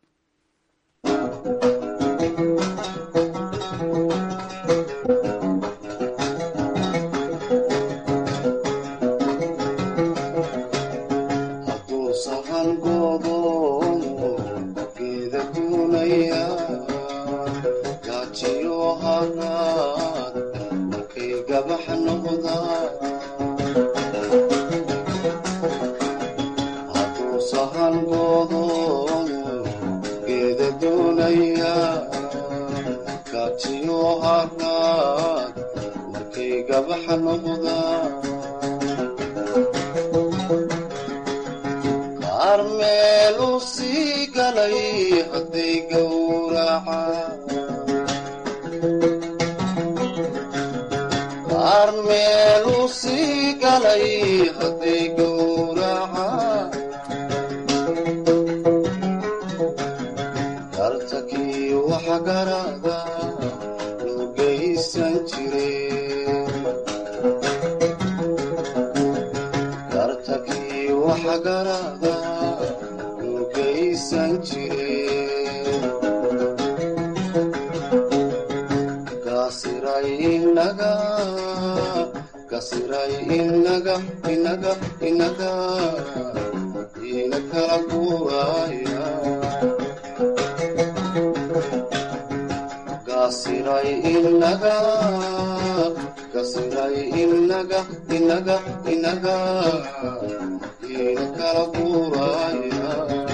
hadduu sahan goodoomo geeda duunaya gaajiyo haraad markay gabax noqdaan hadduu sahan goodoomo geeda duunaya gaajiyo haraad markay gabax noqdaan qaar meelu sii galay hadday gowracaan qaar meelu sii galay hadday gowracaan gartakii waxa garada loo geysan jireen gartakii waxa garada loo geysan jireen gasiray inaga gasiray inaga inaga inaga ina kala guuraya gasiray inaga gasiray inaga inaga inaga ina kala guuraya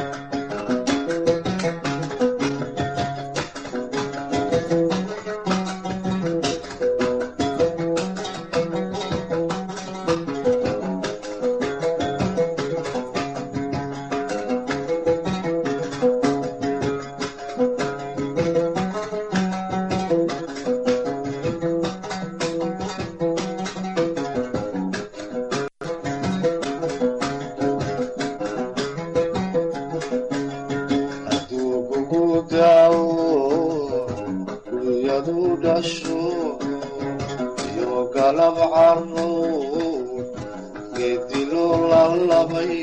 hadduu kugu daawo dunyadu dhasho iyo galab caruur geedilo lalabay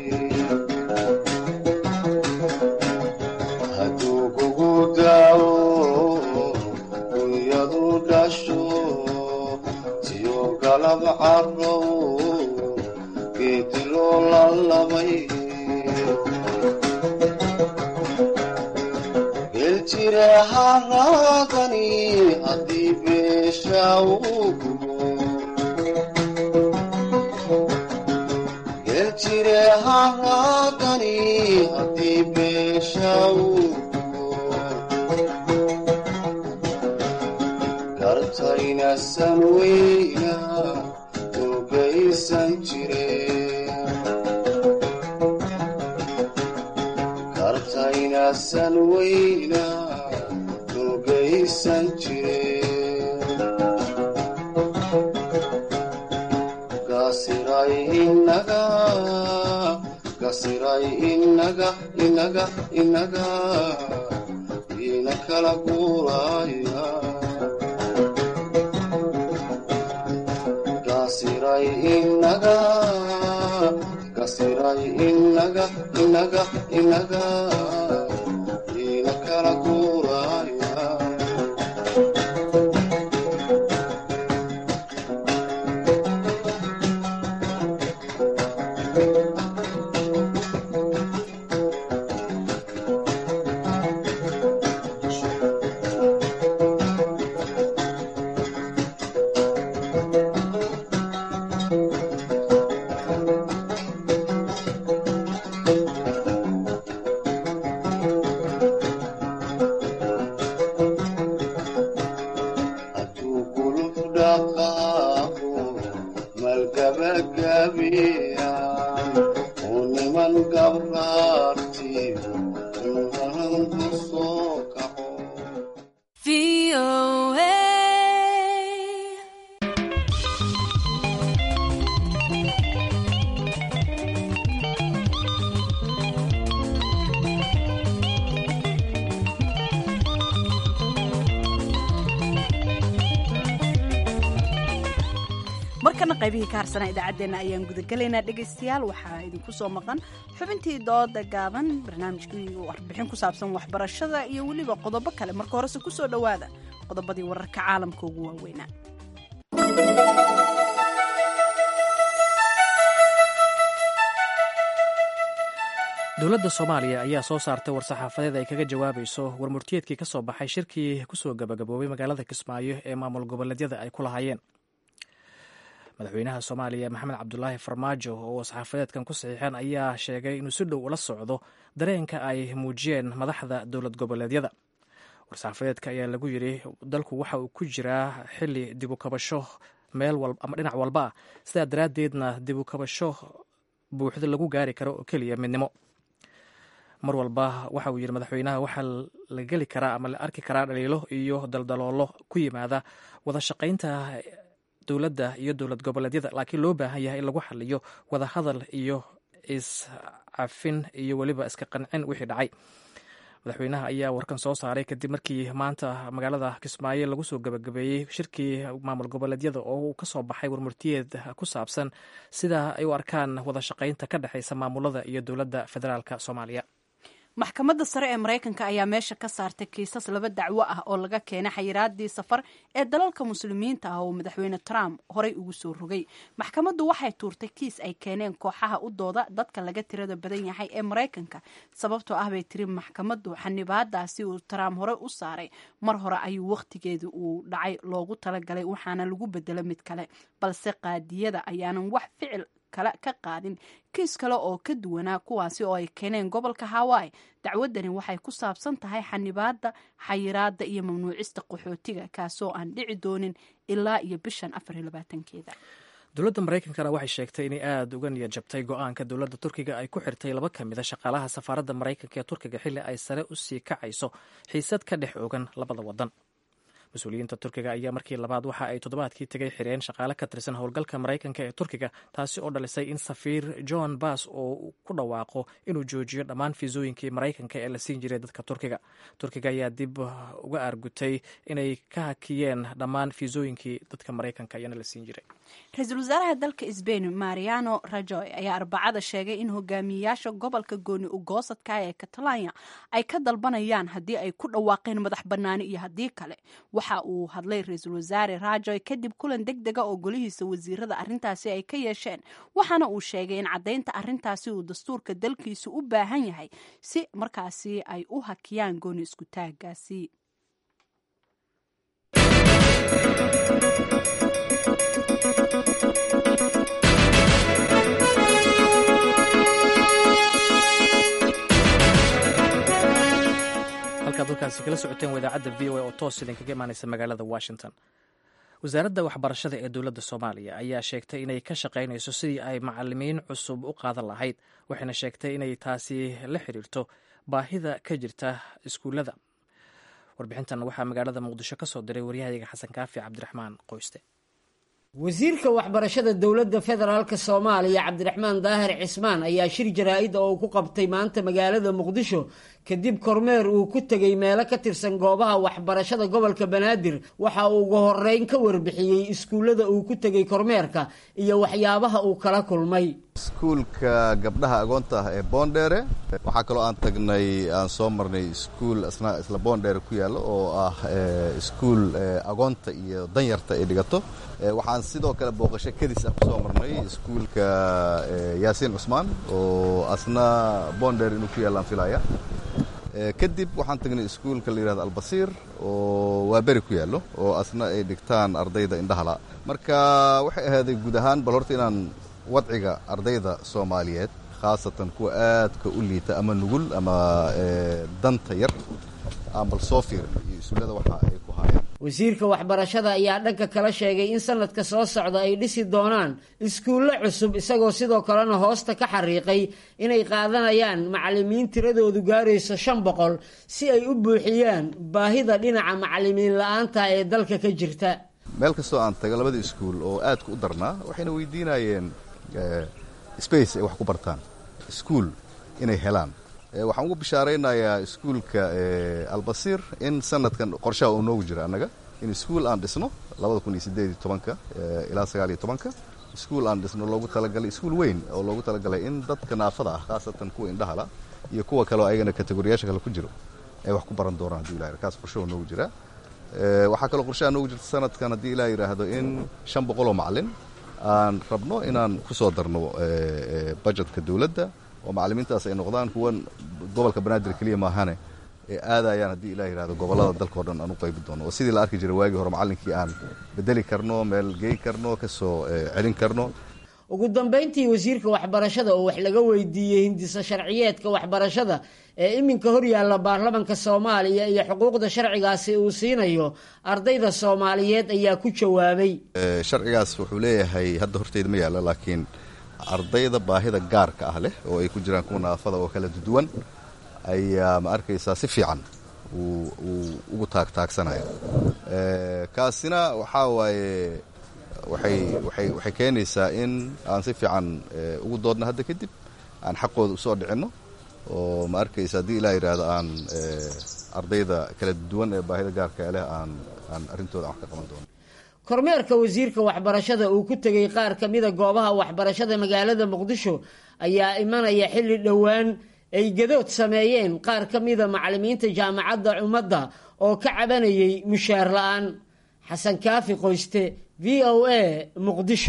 hadduu kugu daawo dunyadu dhasho iyo galab caruur geedilo lalabay geljire haraadani haddii beesha uu gubo geljire haraadani haddii beesha uu gubo gartayna san weyna ogaysan jireen kartayna san weyna ogaysan jireen gasiray inaga gasiray inaga inaga inaga ina kala guuraya gasiray inaga gasiray inaga inaga inaga ina kala guuraya markana qaybihii ka harsanaa idaacaddeenna ayaan gudagelaynaa dhegaystayaal waxaa idinku soo maqan xubintii dooda gaaban barnaamijkii warbixin ku saabsan waxbarashada iyo weliba qodobo kale marka horese ku soo dhowaada qodobadii wararka caalamka ugu waaweynaa dowladda soomaaliya ayaa soo saartay war-saxaafadeed ay kaga jawaabayso warmurtiyeedkii ka soo baxay shirkii kusoo gabagaboobay magaalada kismaayo ee maamul goboleedyada ay ku lahaayeen madaxweynaha soomaaliya maxamed cabdulaahi farmaajo oo saxaafadeedkan ku saxiixeen ayaa sheegay inuu si dhow ula socdo dareenka ay muujiyeen madaxda dowlad goboleedyada war-saxaafadeedka ayaa lagu yidhi dalku waxa uu ku jiraa xili dibukabasho meel ama dhinac walba ah sidaa daraaddeedna dibukabasho buuxda lagu gaari karo oo keliya midnimo mar walba waxa uu yidhi madaxweynaha waxaa la geli karaa ama la arki karaa dhaliilo iyo daldaloolo ku yimaada wada shaqaynta dowladda iyo dowlad goboleedyada laakiin loo baahan yahay in lagu xaliyo wada hadal iyo iscafin iyo weliba iska qancin wixii dhacay madaxweynaha ayaa warkan soo saaray kadib markii maanta magaalada kismaayo lagu soo gabagabeeyey shirkii maamul goboleedyada oo uu ka soo baxay warmurtiyeed ku saabsan sida ay u arkaan wada shaqaynta ka dhexaysa maamulada iyo dowladda federaalk soomaaliya maxkamadda sare ee maraykanka ayaa meesha ka saartay kiisas laba dacwo ah oo laga keenay xayiraadii safar ee dalalka muslimiinta ah oo madaxweyne trump horey ugu soo rogay maxkamaddu waxay tuurtay kiis ay keeneen kooxaha u dooda dadka laga tirada badan yahay ee maraykanka sababtoo ah bay tiri maxkamaddu xanibaadaasi uu trump horey u saaray mar hore ayuu wakhtigeedii uu dhacay loogu talagalay waxaana lagu bedelo mid kale balse qaadiyada ayaanan wax ficil kale ka qaadin kiis kale oo ka duwanaa kuwaasi oo ay keeneen gobolka hawaii dacwadani waxay ku saabsan tahay xanibaada xayiraada iyo mamnuucista qaxootiga kaasoo aan dhici doonin ilaa iyo bishan afar iyo labaatankeeda dowladda maraykankana waxay sheegtay inay aada uga niyad jabtay go-aanka dowladda turkiga ay ku xirtay laba ka mid a shaqaalaha safaaradda maraykanka ee turkiga xilli ay sare u sii kacayso xiisad ka dhex ogan labada wadan mas-uuliyiinta turkiga ayaa markii labaad waxa ay toddobaadkii tegay xireen shaqaale ka tirsan howlgalka maraykanka ee turkiga taasi oo dhalisay in safiir john bass oo ku dhawaaqo inuu joojiyo dhammaan fiisooyinkii maraykanka ee la siin jiray dadka turkiga turkiga ayaa dib uga aargutay inay ka hakiyeen dhammaan fiisooyinkii dadka maraykanka iyana la siin jiray ra-iisul wasaaraha dalka sbain mariano rajoy ayaa arbacada sheegay in hogaamiyeyaasha gobolka gooni ugoosadka ee catalania ay ka dalbanayaan haddii ay ku dhawaaqeen madax bannaani iyo haddii kale waxa uu hadlay ra-iisul wasaare rajoy kadib kulan deg dega oo golihiisa wasiirada arrintaasi ay ka yeesheen waxaana uu sheegay in caddaynta arrintaasi uu dastuurka dalkiisu u baahan yahay si markaasi ay u hakiyaan gooni isku taagaasi halkaad halkaasi kala socoteen waa idaacadda v o a oo toos idinkaga imaaneysa magaalada washington wasaaradda waxbarashada ee dowladda soomaaliya ayaa sheegtay inay ka shaqaynayso sidii ay macalimiin cusub u qaadan lahayd waxayna sheegtay inay taasi la xiriirto baahida ka jirta iskuullada warbixintan waxaa magaalada muqdisho ka soo diray waryahayaga xasan kaafi cabdiraxmaan qoyste wasiirka waxbarashada dowladda federaalka soomaaliya cabdiraxmaan daahir cismaan ayaa shir jaraa-id oo uu ku qabtay maanta magaalada muqdisho kadib kormeer uu ku tegey meelo ka tirsan goobaha waxbarashada gobolka banaadir waxa uu ugu horeyn ka warbixiyey iskuullada uu ku tegey kormeerka iyo waxyaabaha uu kala kulmay iskuulka gabdhaha agoonta ah ee boondheere waxaa kaloo aan tagnay aan soo marnay iskuul isna isla boondheere ku yaallo oo ah iskuul agoonta iyo danyarta ay dhigato waxaan sidoo kale booqasho kadis ah kusoo marnay iskuulka yaasiin cusmaan oo asna boondheere inuu ku yaallaan filaya kadib waxaan tagnay iskuulka la yihahdo albasiir oo waa beri ku yaallo oo asna ay dhigtaan ardayda indhahala marka waxay ahaaday guud ahaan bal horta inaan wadciga ardayda soomaaliyeed khaasatan kuwa aadka u liita ama nugul ama danta yar aan bal soo fiirin iyo iskuullada waxa ay ku haayeen wasiirka waxbarashada ayaa dhanka kala sheegay in sanadka soo socda ay dhisi doonaan iskuullo cusub isagoo sidoo kalena hoosta ka xariiqay inay qaadanayaan macalimiin tiradoodu gaarayso shan boqol si ay u buuxiyaan baahida dhinaca macalimiin la-aanta ee dalka ka jirta meel kastoo aan tago labada iskuul oo aadka u darnaa waxayna weydiinayeen space ay wax ku bartaan iskuul inay helaan waxaan ugu bishaaraynayaa iskuulka albasiir in sanadkan qorshaha uu noogu jira annaga in iskuul aan dhisno labada kun iyo sideed iyo tobanka ilaa sagaal iyo tobanka iskuul aan dhisno loogu talagalay iskuul weyn oo loogu talagalay in dadka naafada ah khaasatan kuwa indhahala iyo kuwa kaleo ayagana kategoriyaasha kale ku jiro ay wax ku baran doonaan haddii ilah kaas qorshaho noogu jira waxaa kaloo qorshaha noogu jirta sanadkan haddii ilah yidhaahdo in shan boqol oo macalin aan rabno inaan ku soo darno bajetka dowladda oo macalimiintaas ay noqdaan kuwan gobolka banaadir keliya maahane ee aadayaan haddii ilah yidhahdo gobollada dalka o dhan aan u qaybi doono oo sidii la arki jiray waagii hore macallinkii aan bedeli karno meel gey karno ka soo celin karno ugu dambayntii wasiirka waxbarashada oo wax laga weydiiyey hindisa sharciyeedka waxbarashada ee iminka horyaalla baarlamanka soomaaliya iyo xuquuqda sharcigaasi uu siinayo ardayda soomaaliyeed ayaa ku jawaabay sharcigaas wuxuu leeyahay hadda horteyda ma yaalla laakiin ardayda baahida gaarka ah leh oo ay ku jiraan kuwa naafada oo kala duwan ayaa ma arkaysaa si fiican uu ugu taagtaagsanaya kaasina waxaa waaye waxay waxay waxay keenaysaa in aan si fiican ugu doodno hadda kadib aan xaqooda usoo dhicinno oo ma arkaysa haddii ilaa yidhaahdo aan ardayda kala duwan ee baahida gaarka leh aan aan arrintooda wax ka qaban doono kormeerka wasiirka waxbarashada uu ku tegey qaar ka mida goobaha waxbarashada magaalada muqdisho ayaa imanaya xilli dhowaan ay gadood sameeyeen qaar ka mida macallimiinta jaamacadda ummadda oo ka cabanayay mushaar la-aan xasan kaafi qoyste v o a muqdisho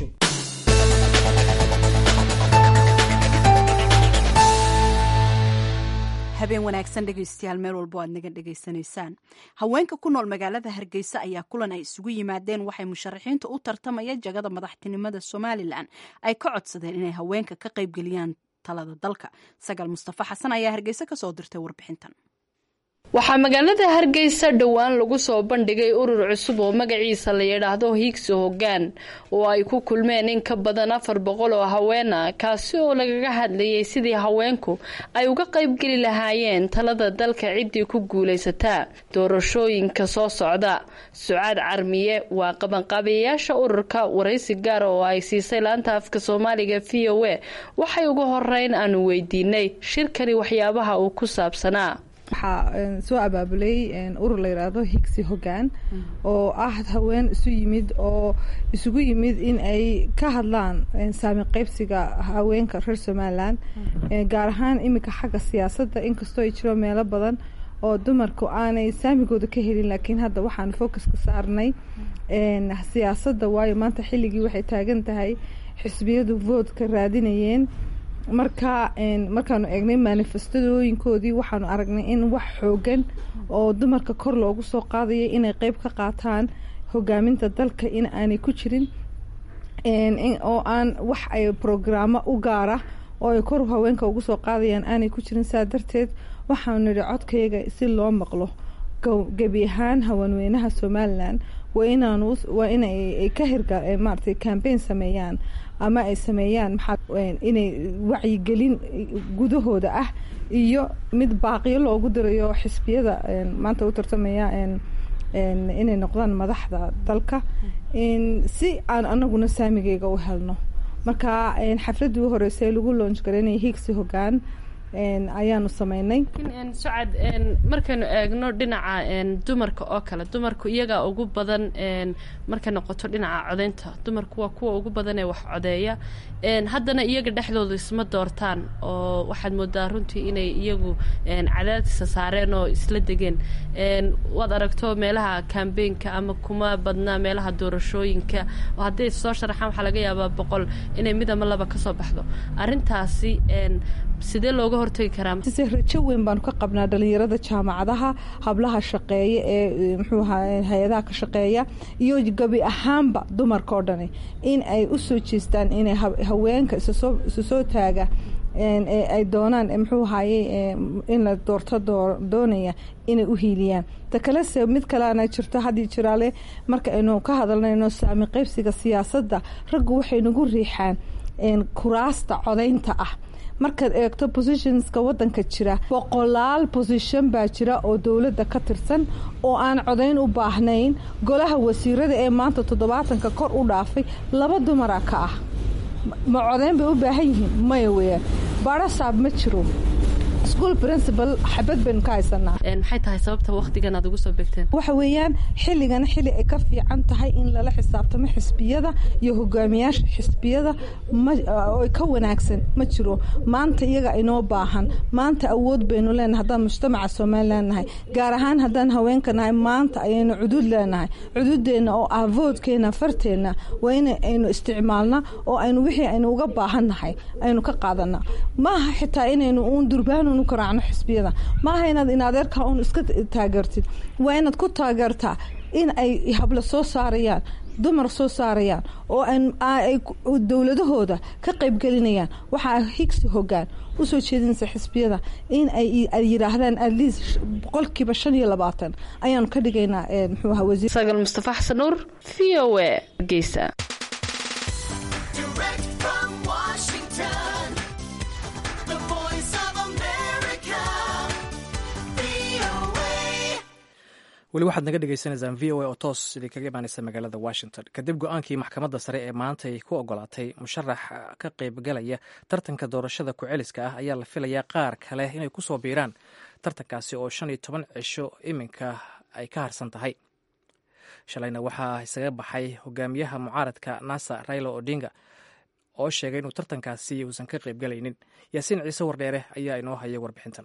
habeen wanaagsan dhegaystayaal meel walbo aad naga dhegaysanaysaan haweenka ku nool magaalada hargeysa ayaa kulan ay isugu yimaadeen waxay musharaxiinta u tartamaya jagada madaxtinimada somalilan ay ka codsadeen inay haweenka ka qaybgeliyaan talada dalka sagaal mustafa xasan ayaa hargeysa kasoo dirtay warbixintan waxaa magaalada hargeysa dhowaan lagu soo bandhigay urur cusub oo magaciisa la yidhaahdo hiigsi hoggaan oo ay ku kulmeen in ka badan afar boqol oo haweena kaasi oo lagaga hadlayay sidii haweenku ay uga qaybgeli lahaayeen talada dalka ciddii ku guulaysataa doorashooyinka soo socda sucaad carmiye waa qabanqaabiyayaasha ururka waraysi gaara oo ay siisay laanta afka soomaaliga v o a waxay ugu horeyn aanu weydiinay shirkani waxyaabaha uu ku saabsanaa waxaa soo abaabulay urur la yidhaahdo higsi hoggaan oo ah haween isu yimid oo isugu yimid in ay ka hadlaan saami qaybsiga haweenka reer somalilan gaar ahaan iminka xagga siyaasadda inkastoo ay jiro meelo badan oo dumarku aanay saamigooda ka helin laakiin hadda waxaan focuska saarnay siyaasadda waayo maanta xilligii waxay taagan tahay xisbiyadu voodka raadinayeen marka markaanu eegnay manifestadooyinkoodii waxaanu aragnay in wax xoogan oo dumarka kor loogu soo qaadaya inay qeyb ka qaataan hogaaminta dalka in aanay ku jirin oo aan wax ay brograamo u gaara oo ay kor haweenka ugu soo qaadayaan aanay ku jirin saa darteed waxaanu nidhi codkayga si loo maqlo gebi ahaan haweenweynaha somalilan waa inaanu waa inay ka hirga maaragtay cambaign sameeyaan ama ay sameeyaan maxaa inay wacyigelin gudahooda ah iyo mid baaqiyo loogu dirayo xisbiyada maanta u tartamaya inay noqdaan madaxda dalka si aan anaguna saamigeyga u helno marka xafladii u horeysay lagu loonj garaynaya higsi hoggaan ayaanu sameynay sucad markaynu eegno dhinaca dumarka oo kale dumarku iyagaa ugu badan markay noqoto dhinaca codeynta dumarku waa kuwa ugu badan ee wax codeeya haddana iyaga dhexdooda isma doortaan oo waxaad moodaa runtii inay iyagu cadaadisa saareen oo isla degeen waad aragto meelaha kambeynka ama kuma badnaa meelaha doorashooyinka oo hadday soo sharaxaan waxaa laga yaabaa boqol inay mid ama laba kasoo baxdo arintaasi sidee looga hortagi karaa rajo weyn baanu ka qabnaa dhalinyarada jaamacadaha hablaha shaqeeya ee muxuu ahaa hay-adaha ka shaqeeya iyo gabi ahaanba dumarka oo dhani in ay u soo jeestaan inay haweenka isusoo isu soo taaga ay doonaan muxuu ahaye in la doorto doonaya inay u hiiliyaan ta kalese mid kaleana jirto haddii jiraale marka aynu ka hadalnayno saami qaybsiga siyaasadda raggu waxay nagu riixaan kuraasta codaynta ah markaad eegto positionska wadanka jira boqolaal position baa jira oo dowladda ka tirsan oo aan codayn u baahnayn golaha wasiirada ee maanta toddobaatanka kor u dhaafay laba dumara ka ah ma codayn bay u baahan yihiin maya weyaan barasaab ma jiro school principal xabad baynu ka haysanaa maxay tahay sababta waqtigan aad ugu soo begteen waxa weeyaan xilligan xilli ay ka fiican tahay in lala xisaabtamo xisbiyada iyo hogaamiyaasha xisbiyada oo ka wanaagsan ma jiro maanta iyaga inoo baahan maanta awood baynu leenahay haddaan mujtamaca somalilan nahay gaar ahaan haddaan haweenka nahay maanta ayaynu cudud leenahay cududeenna oo ah voodkeena farteenna waa in aynu isticmaalna oo aynu wixii aynu uga baahan nahay aynu ka qaadana maaha xitaa inaynu uun durbaanunu karaacno xisbiyada maaha inaad inadeerka un iska taageertid waa inaad ku taageertaa in ay habla soo saarayaan dumar soo saarayaan oo ay dowladahooda ka qaybgelinayaan waxaa higsi hogaan usoo jeedinaysa xisbiyada in ay yidhaahdaan at least boqolkiiba shan iyo labaatan ayaanu ka dhigaynaa muxuu ahaa wasiir sagal mustafa xasan nuur v o a hargeysa weli waxaad naga dhegeysaneysaan v o a oo toos idin kaga imaaneysa magaalada washington kadib go-aankii maxkamadda sare ee maanta ay ku ogolaatay musharax ka qaybgalaya tartanka doorashada ku-celiska ah ayaa la filayaa qaar kale inay kusoo biiraan tartankaasi oo shan iyo toban cisho iminka ay ka harsan tahay shalayna waxaa isaga baxay hogaamiyaha mucaaradka nasa raila odinga oo sheegay inuu tartankaasi uusan ka qaybgalaynin yaasiin ciise wardheere ayaa inoo haya warbixintan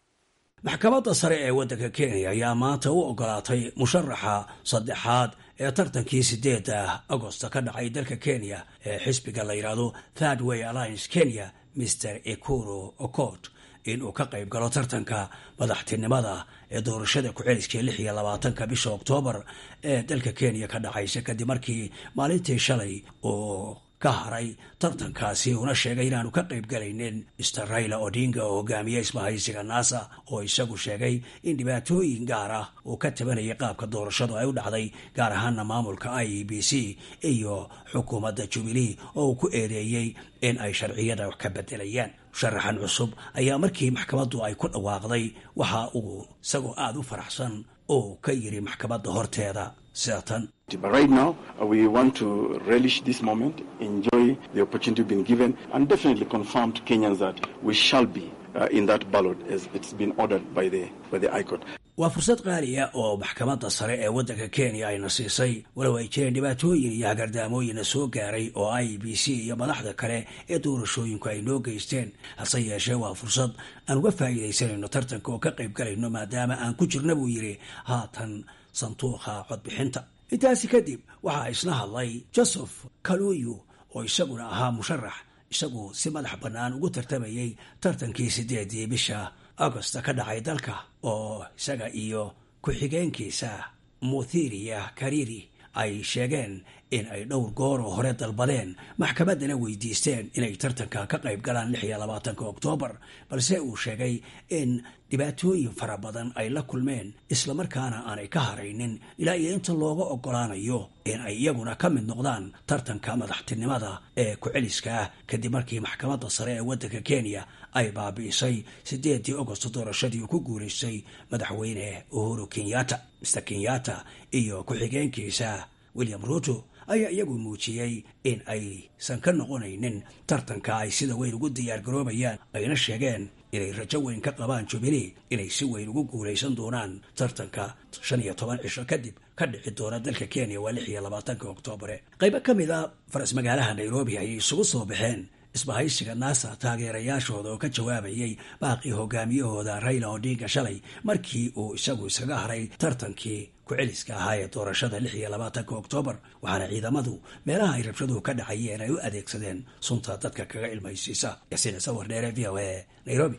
maxkamadda sare ee waddanka kenya ayaa maanta u ogolaatay musharaxa saddexaad ee tartankii sideedda agosta ka dhacay dalka kenya ee xisbiga la yidhaahdo third way alliance kenya mr ekuro okot inuu ka qayb galo tartanka madaxtinimada ee doorashada ku-celiskii lix iyo labaatanka bisha oktoobar ee dalka kenya ka dhacaysa kadib markii maalintii shalay oo ka haray tartankaasi una sheegay inaanu ka qayb galaynin mr raila odinga oo hogaamiye isbahaysiga nasa oo isagu sheegay in dhibaatooyin gaar ah uu ka tabanayay qaabka doorashadu ay u dhacday gaar ahaana maamulka i e b c iyo xukuumadda jubilee oo uu ku eedeeyey in ay sharciyada wax ka bedelayaan musharaxan cusub ayaa markii maxkamaddu ay ku dhawaaqday waxa uu isagoo aada u faraxsan oo ka yiri maxkamadda horteeda sida tan But right now, uh, we want to relish this moment, enjoy the opportunity been given, and definitely confirm to Kenyans that we shall be uh, in that ballot as it's been ordered by the by the High Court. waa fursad qaaliya oo maxkamadda sare ee waddanka kenya ayna siisay walow ay jireen dhibaatooyin iyo hagardaamooyina soo gaaray oo i b c iyo madaxda kale ee doorashooyinku ay noo geysteen hase yeeshee waa fursad aan uga faa'iidaysanayno tartanka oo ka qayb galayno maadaama aan ku jirna buu yidhi haatan sanduuqa codbixinta intaasi kadib waxaa isna hadlay joseph kaluyu oo isaguna ahaa musharax isagu si madax bannaan ugu tartamayey tartankii sideedii bisha agosta ka dhacay dalka oo isaga iyo ku-xigeenkiisa muthiriya kariri ay sheegeen in ay dhowr goor oo hore dalbadeen maxkamaddana weydiisteen inay tartanka ka qayb galaan lix iyo labaatanka oktoobar balse uu sheegay in dhibaatooyin fara badan ay la kulmeen islamarkaana aanay ka haraynin ilaa iyo inta looga ogolaanayo in ay iyaguna ka mid noqdaan tartanka madaxtinimada ee ku-celiska ah kadib markii maxkamadda sare ee waddanka kenya ay baabi'isay sideedii agosto doorashadii uu ku guulaystay madaxweyne uhuru kenyatta mr kenyatta iyo ku-xigeenkiisa william ruto ayaa iyagu muujiyey in aysan ka noqonaynin tartanka ay sida weyn ugu diyaargaroobayaan ayna sheegeen inay rajo weyn ka qabaan jubilee inay si weyn ugu guulaysan doonaan tartanka shan iyo toban cisho kadib ka dhici doona dalka kenya waa lix iyo labaatanka oktoobre qaybo ka mid a faras magaalaha nairobi ayay isugu soo baxeen isbahaysiga nasa taageerayaashooda oo ka jawaabayay baaqii hogaamiyahooda raila odinga shalay markii uu isagu iskaga haray tartankii ku-celiska ahaa ee doorashada lix iyo labaatanka oktoobar waxaana ciidamadu meelaha ay rabshaduhu ka dhacayeen ay u adeegsadeen sunta dadka kaga ilmaysiisa yasiin sawir dheere v o a nairobi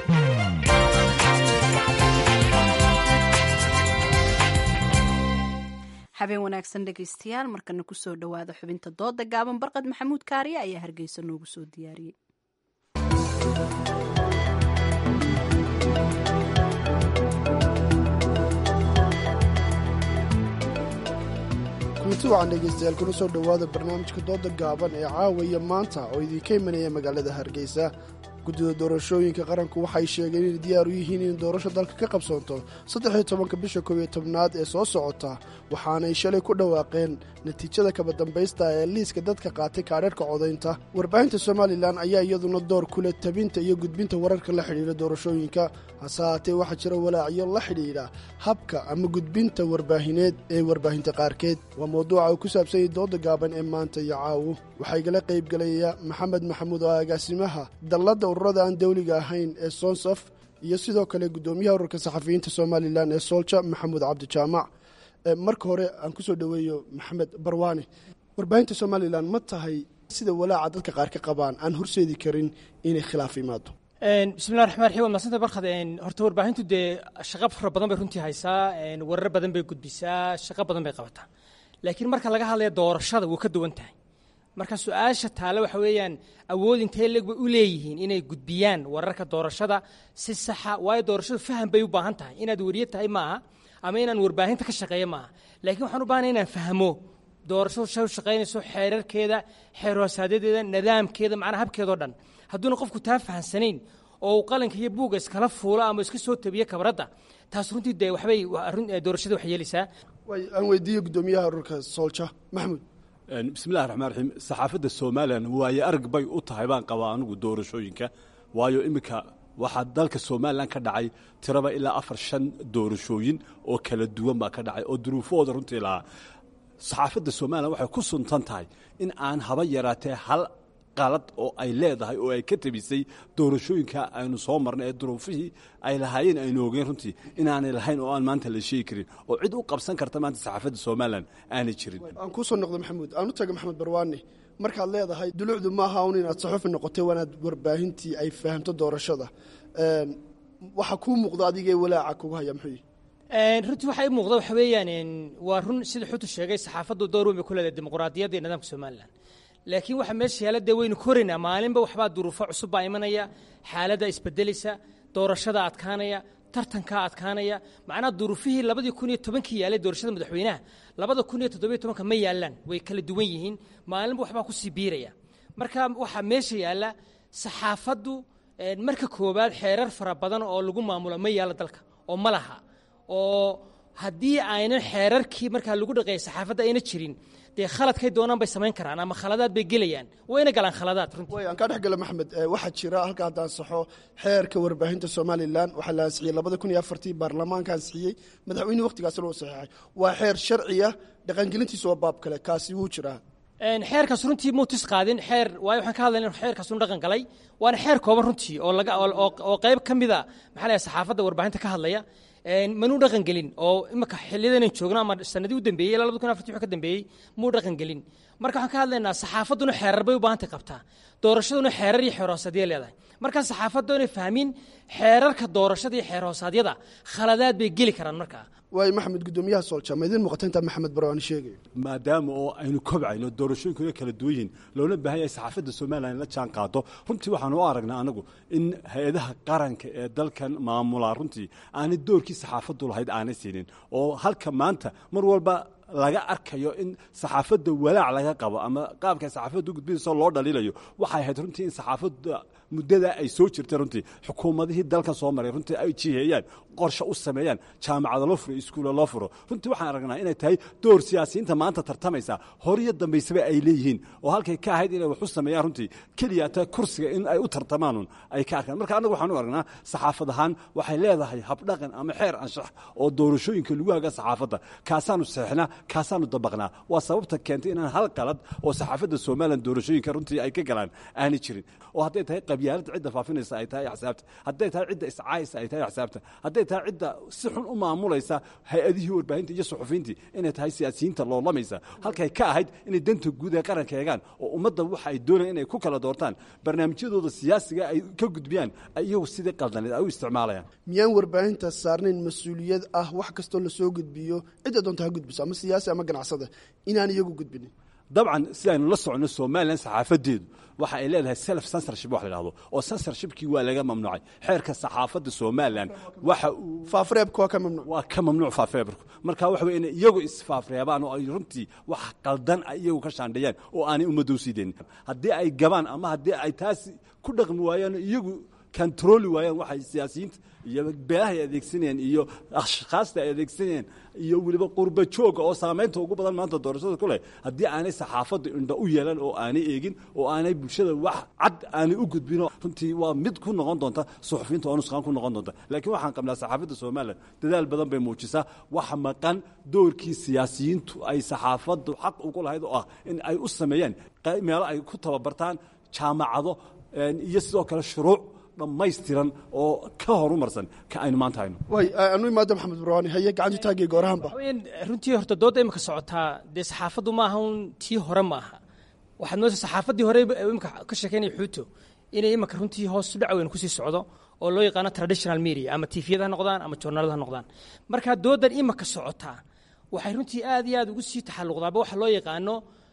habeen wanaagsan dhegaystayaal markana kusoo dhowaada xubinta dooda gaaban barqad maxamuud kaariye ayaa hargeysa noogu soo diyaariyey kulanti wacan dhegaystayaal kuna soo dhowaada barnaamijka dooda gaaban ee caawaya maanta oo idinka imanaya magaalada hargeysa guddida doorashooyinka qaranku waxay sheegeen inay diyaar u yihiin in doorasho dalka ka qabsoonto saddexiyo tobanka bisha koob iyo tobnaad ee soo socota waxaanay shalay ku dhawaaqeen natiijada kaba dambaysta ee liiska dadka qaatay kaadharhka codaynta warbaahinta somalilan ayaa iyaduna door kule tabinta iyo gudbinta wararka la xidhiidha doorashooyinka hase haatee waxaa jira walaacyo la xidhiidha habka ama gudbinta warbaahineed ee warbaahinta qaarkeed waa mawduuca uu ku saabsanyay dooda gaaban ee maanta iyo caawo waxaa igala qaybgelaya maxamed maxamuud oo agaasimaha dalladda ururada aan dawliga ahayn ee sonsaf iyo sidoo kale guddoomiyaha ururka saxafiyiinta somalilan ee soolja maxamuud cabdijaamac marka hore aan kusoo dhoweeyo maxamed barwaane warbaahinta somalilan ma tahay sida walaaca dadka qaar ka qabaan aan horseedi karin inay khilaaf imaado bismillahi raxmaan raxiim waa mahadsanta barkad horta warbaahintu dee shaqo fara badan bay runtii haysaa warar badan bay gudbisaa shaqo badan bay qabataa laakiin marka laga hadlaya doorashada wuu ka duwan tahay marka su-aasha taale waxa weeyaan awood intee leeg bay u leeyihiin inay gudbiyaan wararka doorashada si saxa waayo doorashadu faham bay u baahan tahay inaad weriye tahay maaha ama inaan warbaahinta ka shaqeeyo maaha laakiin waxaan u baahanay inaan fahmo doorashadu shay u shaqaynayso xeerarkeeda xeer hoosaadedeeda nidaamkeeda macnaha habkeedao dhan hadduuna qofku taa fahamsanayn oo uu qalinka iyo buugga iskala fuulo ama iska soo tabiyo kabradda taas runtii dee waxbay doorashada wax yeelaysaa aan weydiiye guddoomiyaha ururka soolja maxamuud bismillahi raxmaan raxiim saxaafadda somalilan waaye arag bay u tahay baan qabaa anigu doorashooyinka waayo iminka waxaa dalka somalilan ka dhacay tiraba ilaa afar shan doorashooyin oo kala duwan baa ka dhacay oo duruufahooda runtii lahaa saxaafadda somalilan waxay ku suntan tahay in aan haba yaraatee hal qalad oo ay leedahay oo ay ka tabisay doorashooyinka aynu soo marnay ee duruufihii ay lahaayeen aynu ogeen runtii inaanay lahayn oo aan maanta la sheegi karin oo cid u qabsan karta maanta saxaafadda somalilan aanay jirin aan kuu soo noqdo maxamuud aan u taga maxamed barwaane markaad leedahay dulucdu maaha un inaad saxuufi noqotay waanaad warbaahintii ay fahamto doorashada waxa kuu muuqda adigee walaaca kugu haya muxuu runtii waxaa ii muuqda waxa weeyaan waa run sida xutu sheegay saxaafaddu door weyn bay ku leedahay dimuqraadiyadda iyo nidaamka somalilan laakiin waxa meesha yaala dee waynu koraynaa maalinba waxbaa duruufo cusub baa imanaya xaaladda isbedelaysa doorashada adkaanaya tartankaa adkaanaya macnaha duruufihii labadii kun iyo tobankii yaalay doorashada madaxweynaha labada kun iyo toddobiyo tobanka ma yaalaan way kala duwan yihiin maalinba waxbaa kusii biiraya marka waxaa meesha yaalla saxaafaddu marka koowaad xeerar fara badan oo lagu maamulo ma yaalla dalka oo ma laha oo haddii aynan xeerarkii markaa lagu dhaqeeya saxaafadda ayna jirin dee khaladkay doonaan bay samayn karaan ama khaladaad bay gelayaan wayna galaan khaladaad runtii way aan kaa dhex gala maxamed waxaa jira halka haddaan saxo xeerka warbaahinta somalilan waxaa la ansixiyey labada kun iyo afartii baarlamaanka ansixiyey madaxweyne wakhtigaasna uu saxeexay waa xeer sharciya dhaqangelintiisa waa baab kale kaasi wuu jiraa xeerkaas runtii muu tis qaadin xeer waayo waxaan ka hadlayna in xeerkaas uu dhaqan galay waana xeer kooban runtii oo laga oo qayb ka mida maxaa la saxaafadda warbaahinta ka hadlaya manuu dhaqan gelin oo imika xiliyadan joogno ama sanadii u dambeeyey ilaa labada kun afartii wixii ka dambeeyey muu dhaqan gelin marka waxaan ka hadlaynaa saxaafadduna xeerar bay u baahantay qabtaa doorashaduna xeerar iyo xeer hoosaadya leedahay marka saxaafaddu inay fahmin xeerarka doorashada iyo xeer hoosaadyada khaladaad bay geli karaan markaa waayo maxamed guddoomiyaha soolja ma idiin muuqata intaa maxamed barwaani sheegayo maadaama oo aynu kobcayno doorashooyinkuna kala duwan yihiin loona baahan yahay saxaafadda somalilan in la jaan qaado runtii waxaanu u aragnaa anagu in hay-adaha qaranka ee dalkan maamulaa runtii aanay doorkii saxaafaddu lahayd aanay siinin oo halka maanta mar walba laga arkayo in saxaafadda walaac laga qabo ama qaabka saxaafadda u gudbinayso loo dhaliilayo waxay ahayd runtii in saxaafadda muddada ay soo jirtay runtii xukuumadihii dalkan soo maray runtii ay jiheeyaan qorshe u sameeyaan jaamacada loo furo iskuulla loo furo runtii waxaan aragnaa inay tahay door siyaasiyiinta maanta tartamaysa horiyo dambaysaba ay leeyihiin oo halkay ka ahayd inay wax u sameeyaan runtii keliya ta kursiga in ay u tartamaanun ay ka arkaan marka annagu waxaan u aragnaa saxaafad ahaan waxay leedahay habdhaqan ama xeer anshax oo doorashooyinka lagu haga saxaafadda kaasaanu seexnaa kaasaanu dabaqnaa waa sababta keentay inaan hal qalad oo saxaafadda somalilan doorashooyinka runtii ay ka galaan aanay jirin oo hadday tahay qabyaaladda cidda faafinaysa ay tahay axsaabta hadday tahay cidda iscaaysa ay tahay axsaabta hadday tahay cidda si xun u maamulaysa hay-adihii warbaahinta iyo suxufiyiintii inay tahay siyaasiyiinta loolamaysa halkay ka ahayd inay danta guud ee qaranka eegaan oo ummadda waxa ay doonayaan inay ku kala doortaan barnaamijyadooda siyaasiga ay ka gudbiyaan iyagu sidii qaldaneed ay u isticmaalayaan miyaan warbaahinta saarnayn mas-uuliyad ah wax kastoo lasoo gudbiyo cidda doonta ha gudbiso ama siyaasi ama ganacsada inaan iyagu gudbinin dabcan sidaynu la soconno somalilan saxaafadeedu waxa ay leedahay self censorship wax la dhahdo oo censorshipkii waa laga mamnuucay xeerka saxaafadda somalilan waxa uu faafreebka waa ka mamnuuc waa ka mamnuuc faafreebku marka waxa weye inay iyagu isfaafreebaan oo ay runtii wax qaldan ay iyagu ka shaandheeyaan oo aanay ummadda u sii deynin haddii ay gabaan ama haddii ay taasi ku dhaqmi waayaan iyagu kantarooli waayaan waxay siyaasiyiinta iyo beelahay adeegsanayeen iyo ashkhaasta ay adeegsanayeen iyo weliba qurba jooga oo saamaynta ugu badan maanta doorashada ku leh haddii aanay saxaafadda indho u yeelan oo aanay eegin oo aanay bulshada wax cad aanay u gudbino runtii waa mid ku noqon doonta suxufiyiinta oo nusqaan ku noqon doonta laakiin waxaan qabnaa saxaafadda somalilan dadaal badan bay muujisaa wax maqan doorkii siyaasiyiintu ay saxaafaddu xaq ugu lahayd oo ah in ay u sameeyaan meelo ay ku tababartaan jaamacado iyo sidoo kale shuruuc dhammaystiran oo ka horumarsan ka aynu maanta hayno way anu imaada maxamed burwaani haye gacantu taagay goorahanba runtii horta doodda imika socotaa dee saxaafaddu maaha un tii hore maaha waxaad moodaysa saxaafaddii hore imika ka sheekeynaya xuuto inay imika runtii hoos u dhac weyn kusii socdo oo loo yaqaano traditional media ama tifiyada ha noqdaan ama journalada ha noqdaan marka dooddan imika socotaa waxay runtii aad iyo aad ugu sii taxalluqdaaba waxa loo yaqaano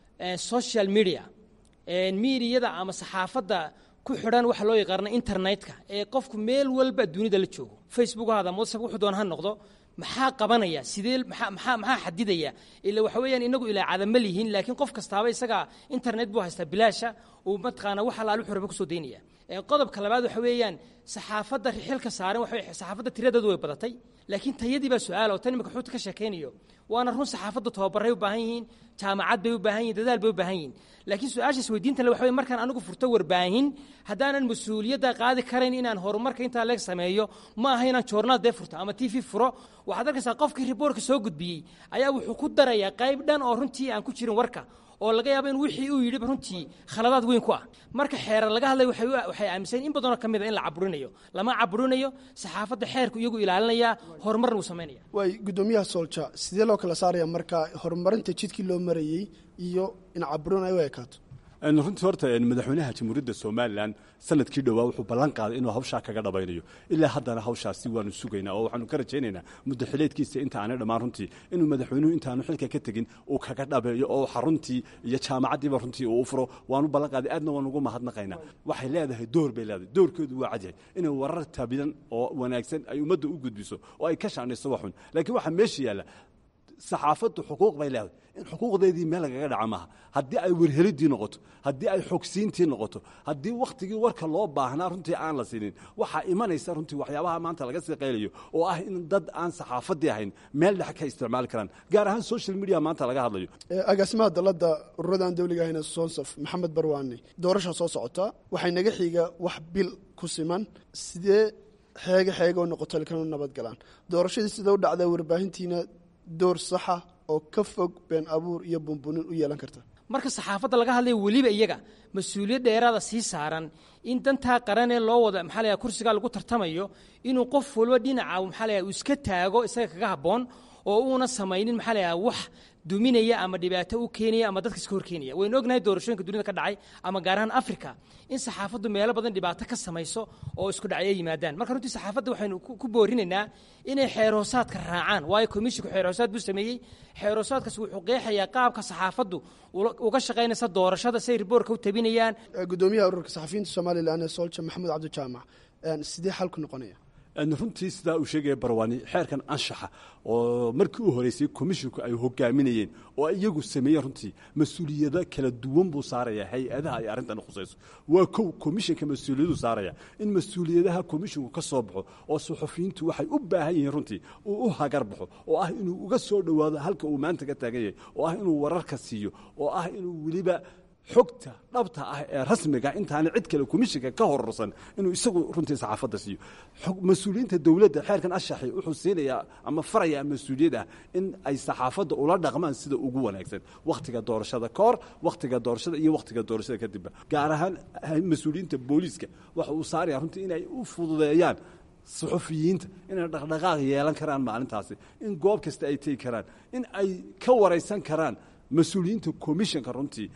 social media miidiyada ama saxaafadda ku xidhan waxa loo yaqaana internetka ee qofku meel walba dunida la joogo facebook haada whatsapp wuxuu doona ha noqdo maxaa qabanaya sidee maxaa maxaa maxaa xadidaya ila waxa weeyaan inagu ilaa cadama lihiin laakiin qof kastaaba isaga internet buu haystaa bilaasha uu mataqaana wax alaal wuxuu raba kusoo daynaya qodobka labaad waxa weeyaan saxaafadda xilka saaran waxa saxaafadda tiradeedu way badatay laakiin tayadii baa su-aal oo tan imika xuuta ka sheekaynayo waana run saxaafaddu tababaray u baahan yihiin jaamacad bay u baahan yihin dadaal bay u baahan yihin laakiin su-aashaas weydiinta le waxa wey markaan anigu furto warbaahin haddaanan mas-uuliyadda qaadi karayn inaan horumarka intaa leeg sameeyo ma aha inaan joornaal dee furto ama t v furo waxaad arkaysaa qofkii riboorka soo gudbiyey ayaa wuxuu ku darayaa qayb dhan oo runtii aan ku jirin warka oo laga yaabo in wixii uu yidhi runtii khaladaad weyn ku ah marka xeerar laga hadlay waxay aaminsan in badanoo ka mid a in la caburinayo lama caburinayo saxaafadda xeerku iyagu ilaalinaya horumarna uu samaynaya way guddoomiyaha soolja sidee loo kala saaraya marka horumarinta jidkii loo marayey iyo in caburin ay u ekaato runtii horta madaxweynaha jamhuuriyadda somalilan sanadkii dhowaa wuxuu ballan qaaday inuu hawshaa kaga dhabaynayo ilaa haddana hawshaasi waanu sugaynaa oo waxaanu ka rajaynaynaa muddo xileedkiisa inta aanay dhammaan runtii inuu madaxweynuhu intaanu xilka ka tegin uu kaga dhabeeyo oo xaruntii iyo jaamacaddiiba runtii uu u furo waanu ballan qaaday aadna waan ugu mahadnaqaynaa waxay leedahay door bay leedahay doorkeedu waa cadyahay inay warar tabidan oo wanaagsan ay ummadda u gudbiso oo ay ka shaandhayso waxun laakiin waxaa meesha yaalla saxaafaddu xuquuq bay leedahay in xuquuqdeedii meel lagaga dhaca maaha haddii ay werhelidii noqoto haddii ay xogsiintii noqoto haddii wakhtigii warka loo baahnaa runtii aan la siinin waxaa imanaysa runtii waxyaabaha maanta laga sii qaylayo oo ah in dad aan saxaafaddii ahayn meel dhex ka isticmaali karaan gaar ahaan social media maanta laga hadlayo agaasimaha dalladda ururada aan dawliga ahayn sonsaf maxamed barwaani doorasha soo socota waxay naga xiga wax bil ku siman sidee xeege xeege oo noqoto ilkanu nabad galaan doorashadii sida u dhacdaa warbaahintiina door saxa oo ka fog been abuur iyo bunbunin u yeelan karta marka saxaafadda laga hadlaya weliba iyaga mas-uuliyad dheeraada sii saaran in dantaa qaranee loo wada maxaa la kursigaa lagu tartamayo inuu qof walba dhinaca maxaa la uu iska taago isaga kaga habboon oo uuna samaynin maxaa la wax duminaya ama dhibaato u keenaya ama dadka iska horkeenaya waynu ognahay doorashooyinka dunida ka dhacay ama gaar ahaan africa in saxaafaddu meelo badan dhibaato ka samayso oo isku dhacyo yimaadaan marka runtii saxaafadda waxaynu ku boorinaynaa inay xeerhoosaadka raacaan waayo komishinku xeerhoosaad buu sameeyey xeerhoosaadkaas wuxuu qeexayaa qaabka saxaafaddu uga shaqaynaysa doorashada say riboorka u tabinayaan gudoomiyaha ururka saxafiyiinta somalilan ee soolja maxamuud cabdijaamac sidee xalku noqonaya runtii sidaa uu sheegaya barwaani xeerkan anshaxa oo markii u horeysay komishinku ay hogaaminayeen oo iyagu sameeyeen runtii mas-uuliyado kala duwan buu saaraya hay-adaha ay arrintan khusayso waa kow komishinka mas-uuliyadu saaraya in mas-uuliyadaha komishinku ka soo baxo oo suxufiyiintu waxay u baahan yihiin runtii uu u hagar baxo oo ah inuu uga soo dhowaado halka uu maanta ka taagan yahay oo ah inuu wararka siiyo oo ah inuu weliba xogta dhabta ah ee rasmiga intaana cid kale komishinka ka hororsan inuu isagu runtii saxaafadda siiyo mas-uuliyiinta dowladda xeerkan ashaxi wuxuu siinayaa ama farayaa mas-uuliyad ah in ay saxaafadda ula dhaqmaan sida ugu wanaagsan wakhtiga doorashada ka hor wakhtiga doorashada iyo wakhtiga doorashada kadibba gaar ahaan mas-uuliyiinta booliiska waxa uu saaraya runtii inay u fududeeyaan suxufiyiinta inay dhaqdhaqaaq yeelan karaan maalintaasi in goob kasta ay tegi karaan in ay ka waraysan karaan mas-uuliyiinta komishinka runtii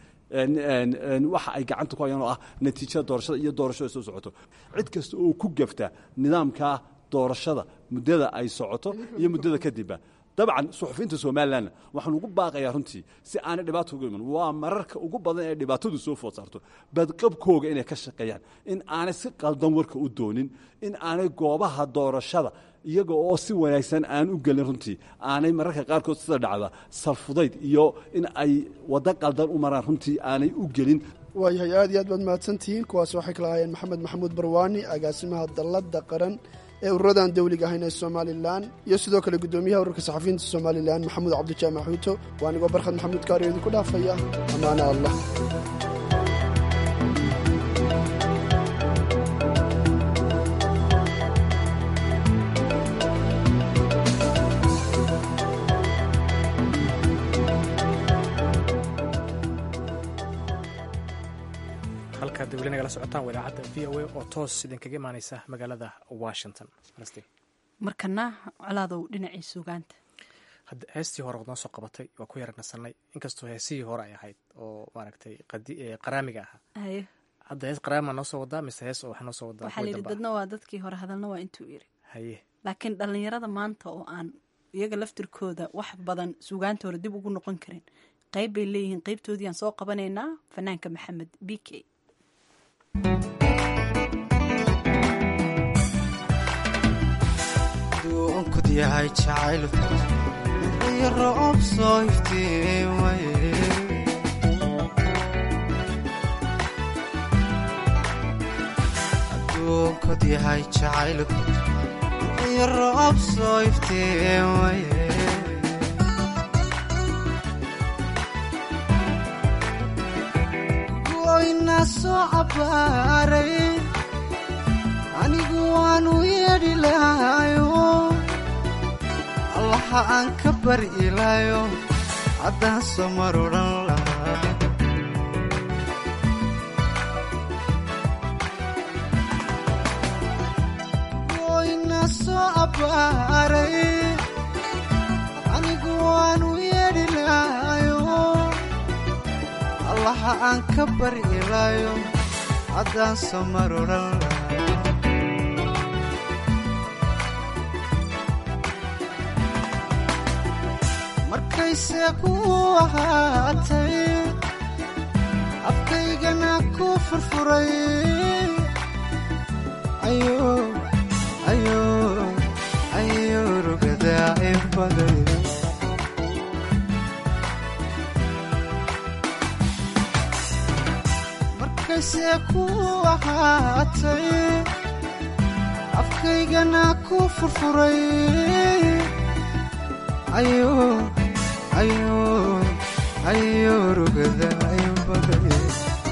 waxa ay gacanta ku hayaan oo ah natiijada doorashada iyo doorashada soo socoto cid kasta oo ku gafta nidaamka doorashada muddada ay socoto iyo muddada kadibba dabcan suxufiyiinta somalilanna waxaan ugu baaqayaa runtii si aanay dhibaato uga iman waa mararka ugu badan ee dhibaatadu soo food saarto badqabkooga inay ka shaqeeyaan in aanay si qaldan warka u doonin in aanay goobaha doorashada iyaga oo si wanaagsan aan u gelin runtii aanay mararka qaarkood sida dhacda salfudayd iyo in ay waddo qaldan u maraan runtii aanay u gelin waayahay aad iyo aad baad mahadsantihiin kuwaas waxay kala ahaayeen maxamed maxamuud barwaani agaasimaha dalladda qaran ee ururadan dawliga ahayn ee somalilan iyo sidoo kale guddoomiyaha ururka saxafiyiinta somalilan maxamuud cabdijaamac xuuto waa anigoo barkhad maxamuud kaariyo idinku dhaafaya amaana allah halkaad weli nagala socotaan waa idaacadda v o a oo toos idinkaga imaaneysa magaalada washington markana colaadow dhinacii sugaanta hadda heestii hore waad noo soo qabatay waa ku yara nasanay inkastoo heesihii hore ay ahayd oo maaragtay qaraamiga ahaa haye hadda hees qaraamiga noo soo wadaa mise hees oo waxaa noo soo wadaa waxaa layidhi dadna waa dadkii hore hadalna waa intuu yiri haye laakiin dhallinyarada maanta oo aan iyaga laftirkooda wax badan sugaantooda dib ugu noqon karin qayb bay leeyihiin qaybtoodii aan soo qabanaynaa fanaanka maxamed b k duunkud yahay jacayl iyo roob soo iftiimaye aduunkud yahay jacayl iyo roob soo iftiimaye goyna soo cabaaray anigu waanu yeedhi lahayo allaha aan ka bari ilaayo haddaan soo mar odhan lahaa goyna soo abbaaray anigu waanu yeedhi lahayo allaha aan ka bari ilaayo haddaan soo mar odhan lahaa markayse ku ahaatay afkaygana ku furfuray ayo rugadaa in baday markayse ku ahaatay afkaygana ku furfuray ayo ayo ayo rugada ayo baday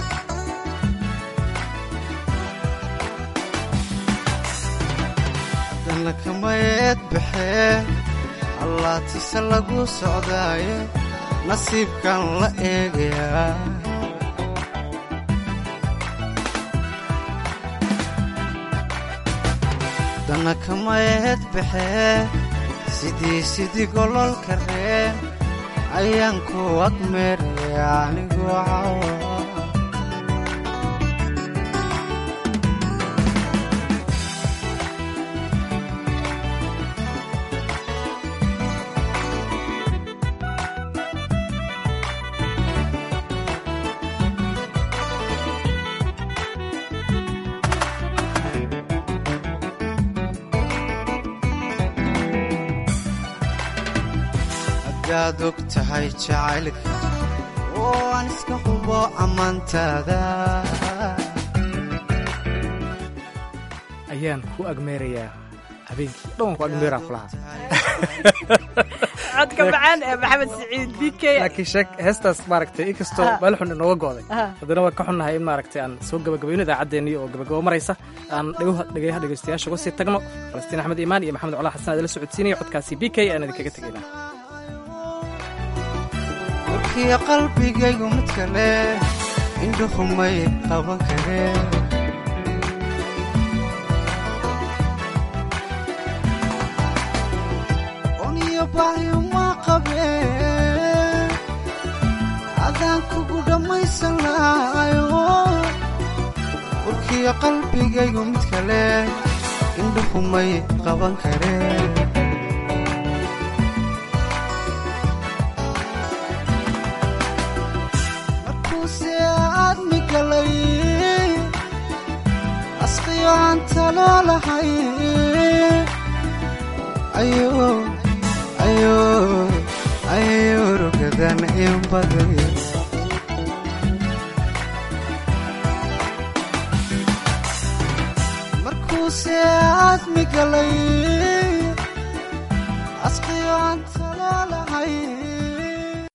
haddana kamayeed baxee allaatise lagu socdaaye nasiibkan la eegayaa haddana kamayeed baxee sidii sidii gololka reen ayaan ku agmeeraya anigoo cawa hadaad og tahay jacaylka oo aan iska hubo ammaantaada ayaan ku agmeerayaa habeenkii dhan waan ku agmeeraa kulahaa codka macaan ee maxamed siciid b k laakiin sheeg heestaas maaragtay inkastoo meel xun inooga go'day haddana waan ka xunnahay in maaragtay aan soo gabagabayno idaacaddeenii oo gabagabo maraysa aan dhegaha dhegaystayaasha uga sii tagno falastiin axmed iimaan iyo maxamed colaa xasan adala socodsiinaya codkaasi b k aan idinkaga tegaynaa warkiya qalbigaygu mid kale indhuhumay qaban kareen oniyo bahyuma qabeen adaan kugu dhammaysan lahayo warkiya qalbigaygu mid kale indhuhumay qaban kareen asqiyo aan talo lahay ayo ayo ayo rugadan in baday markuuse aadmi galay asqiyo aan talo lahayn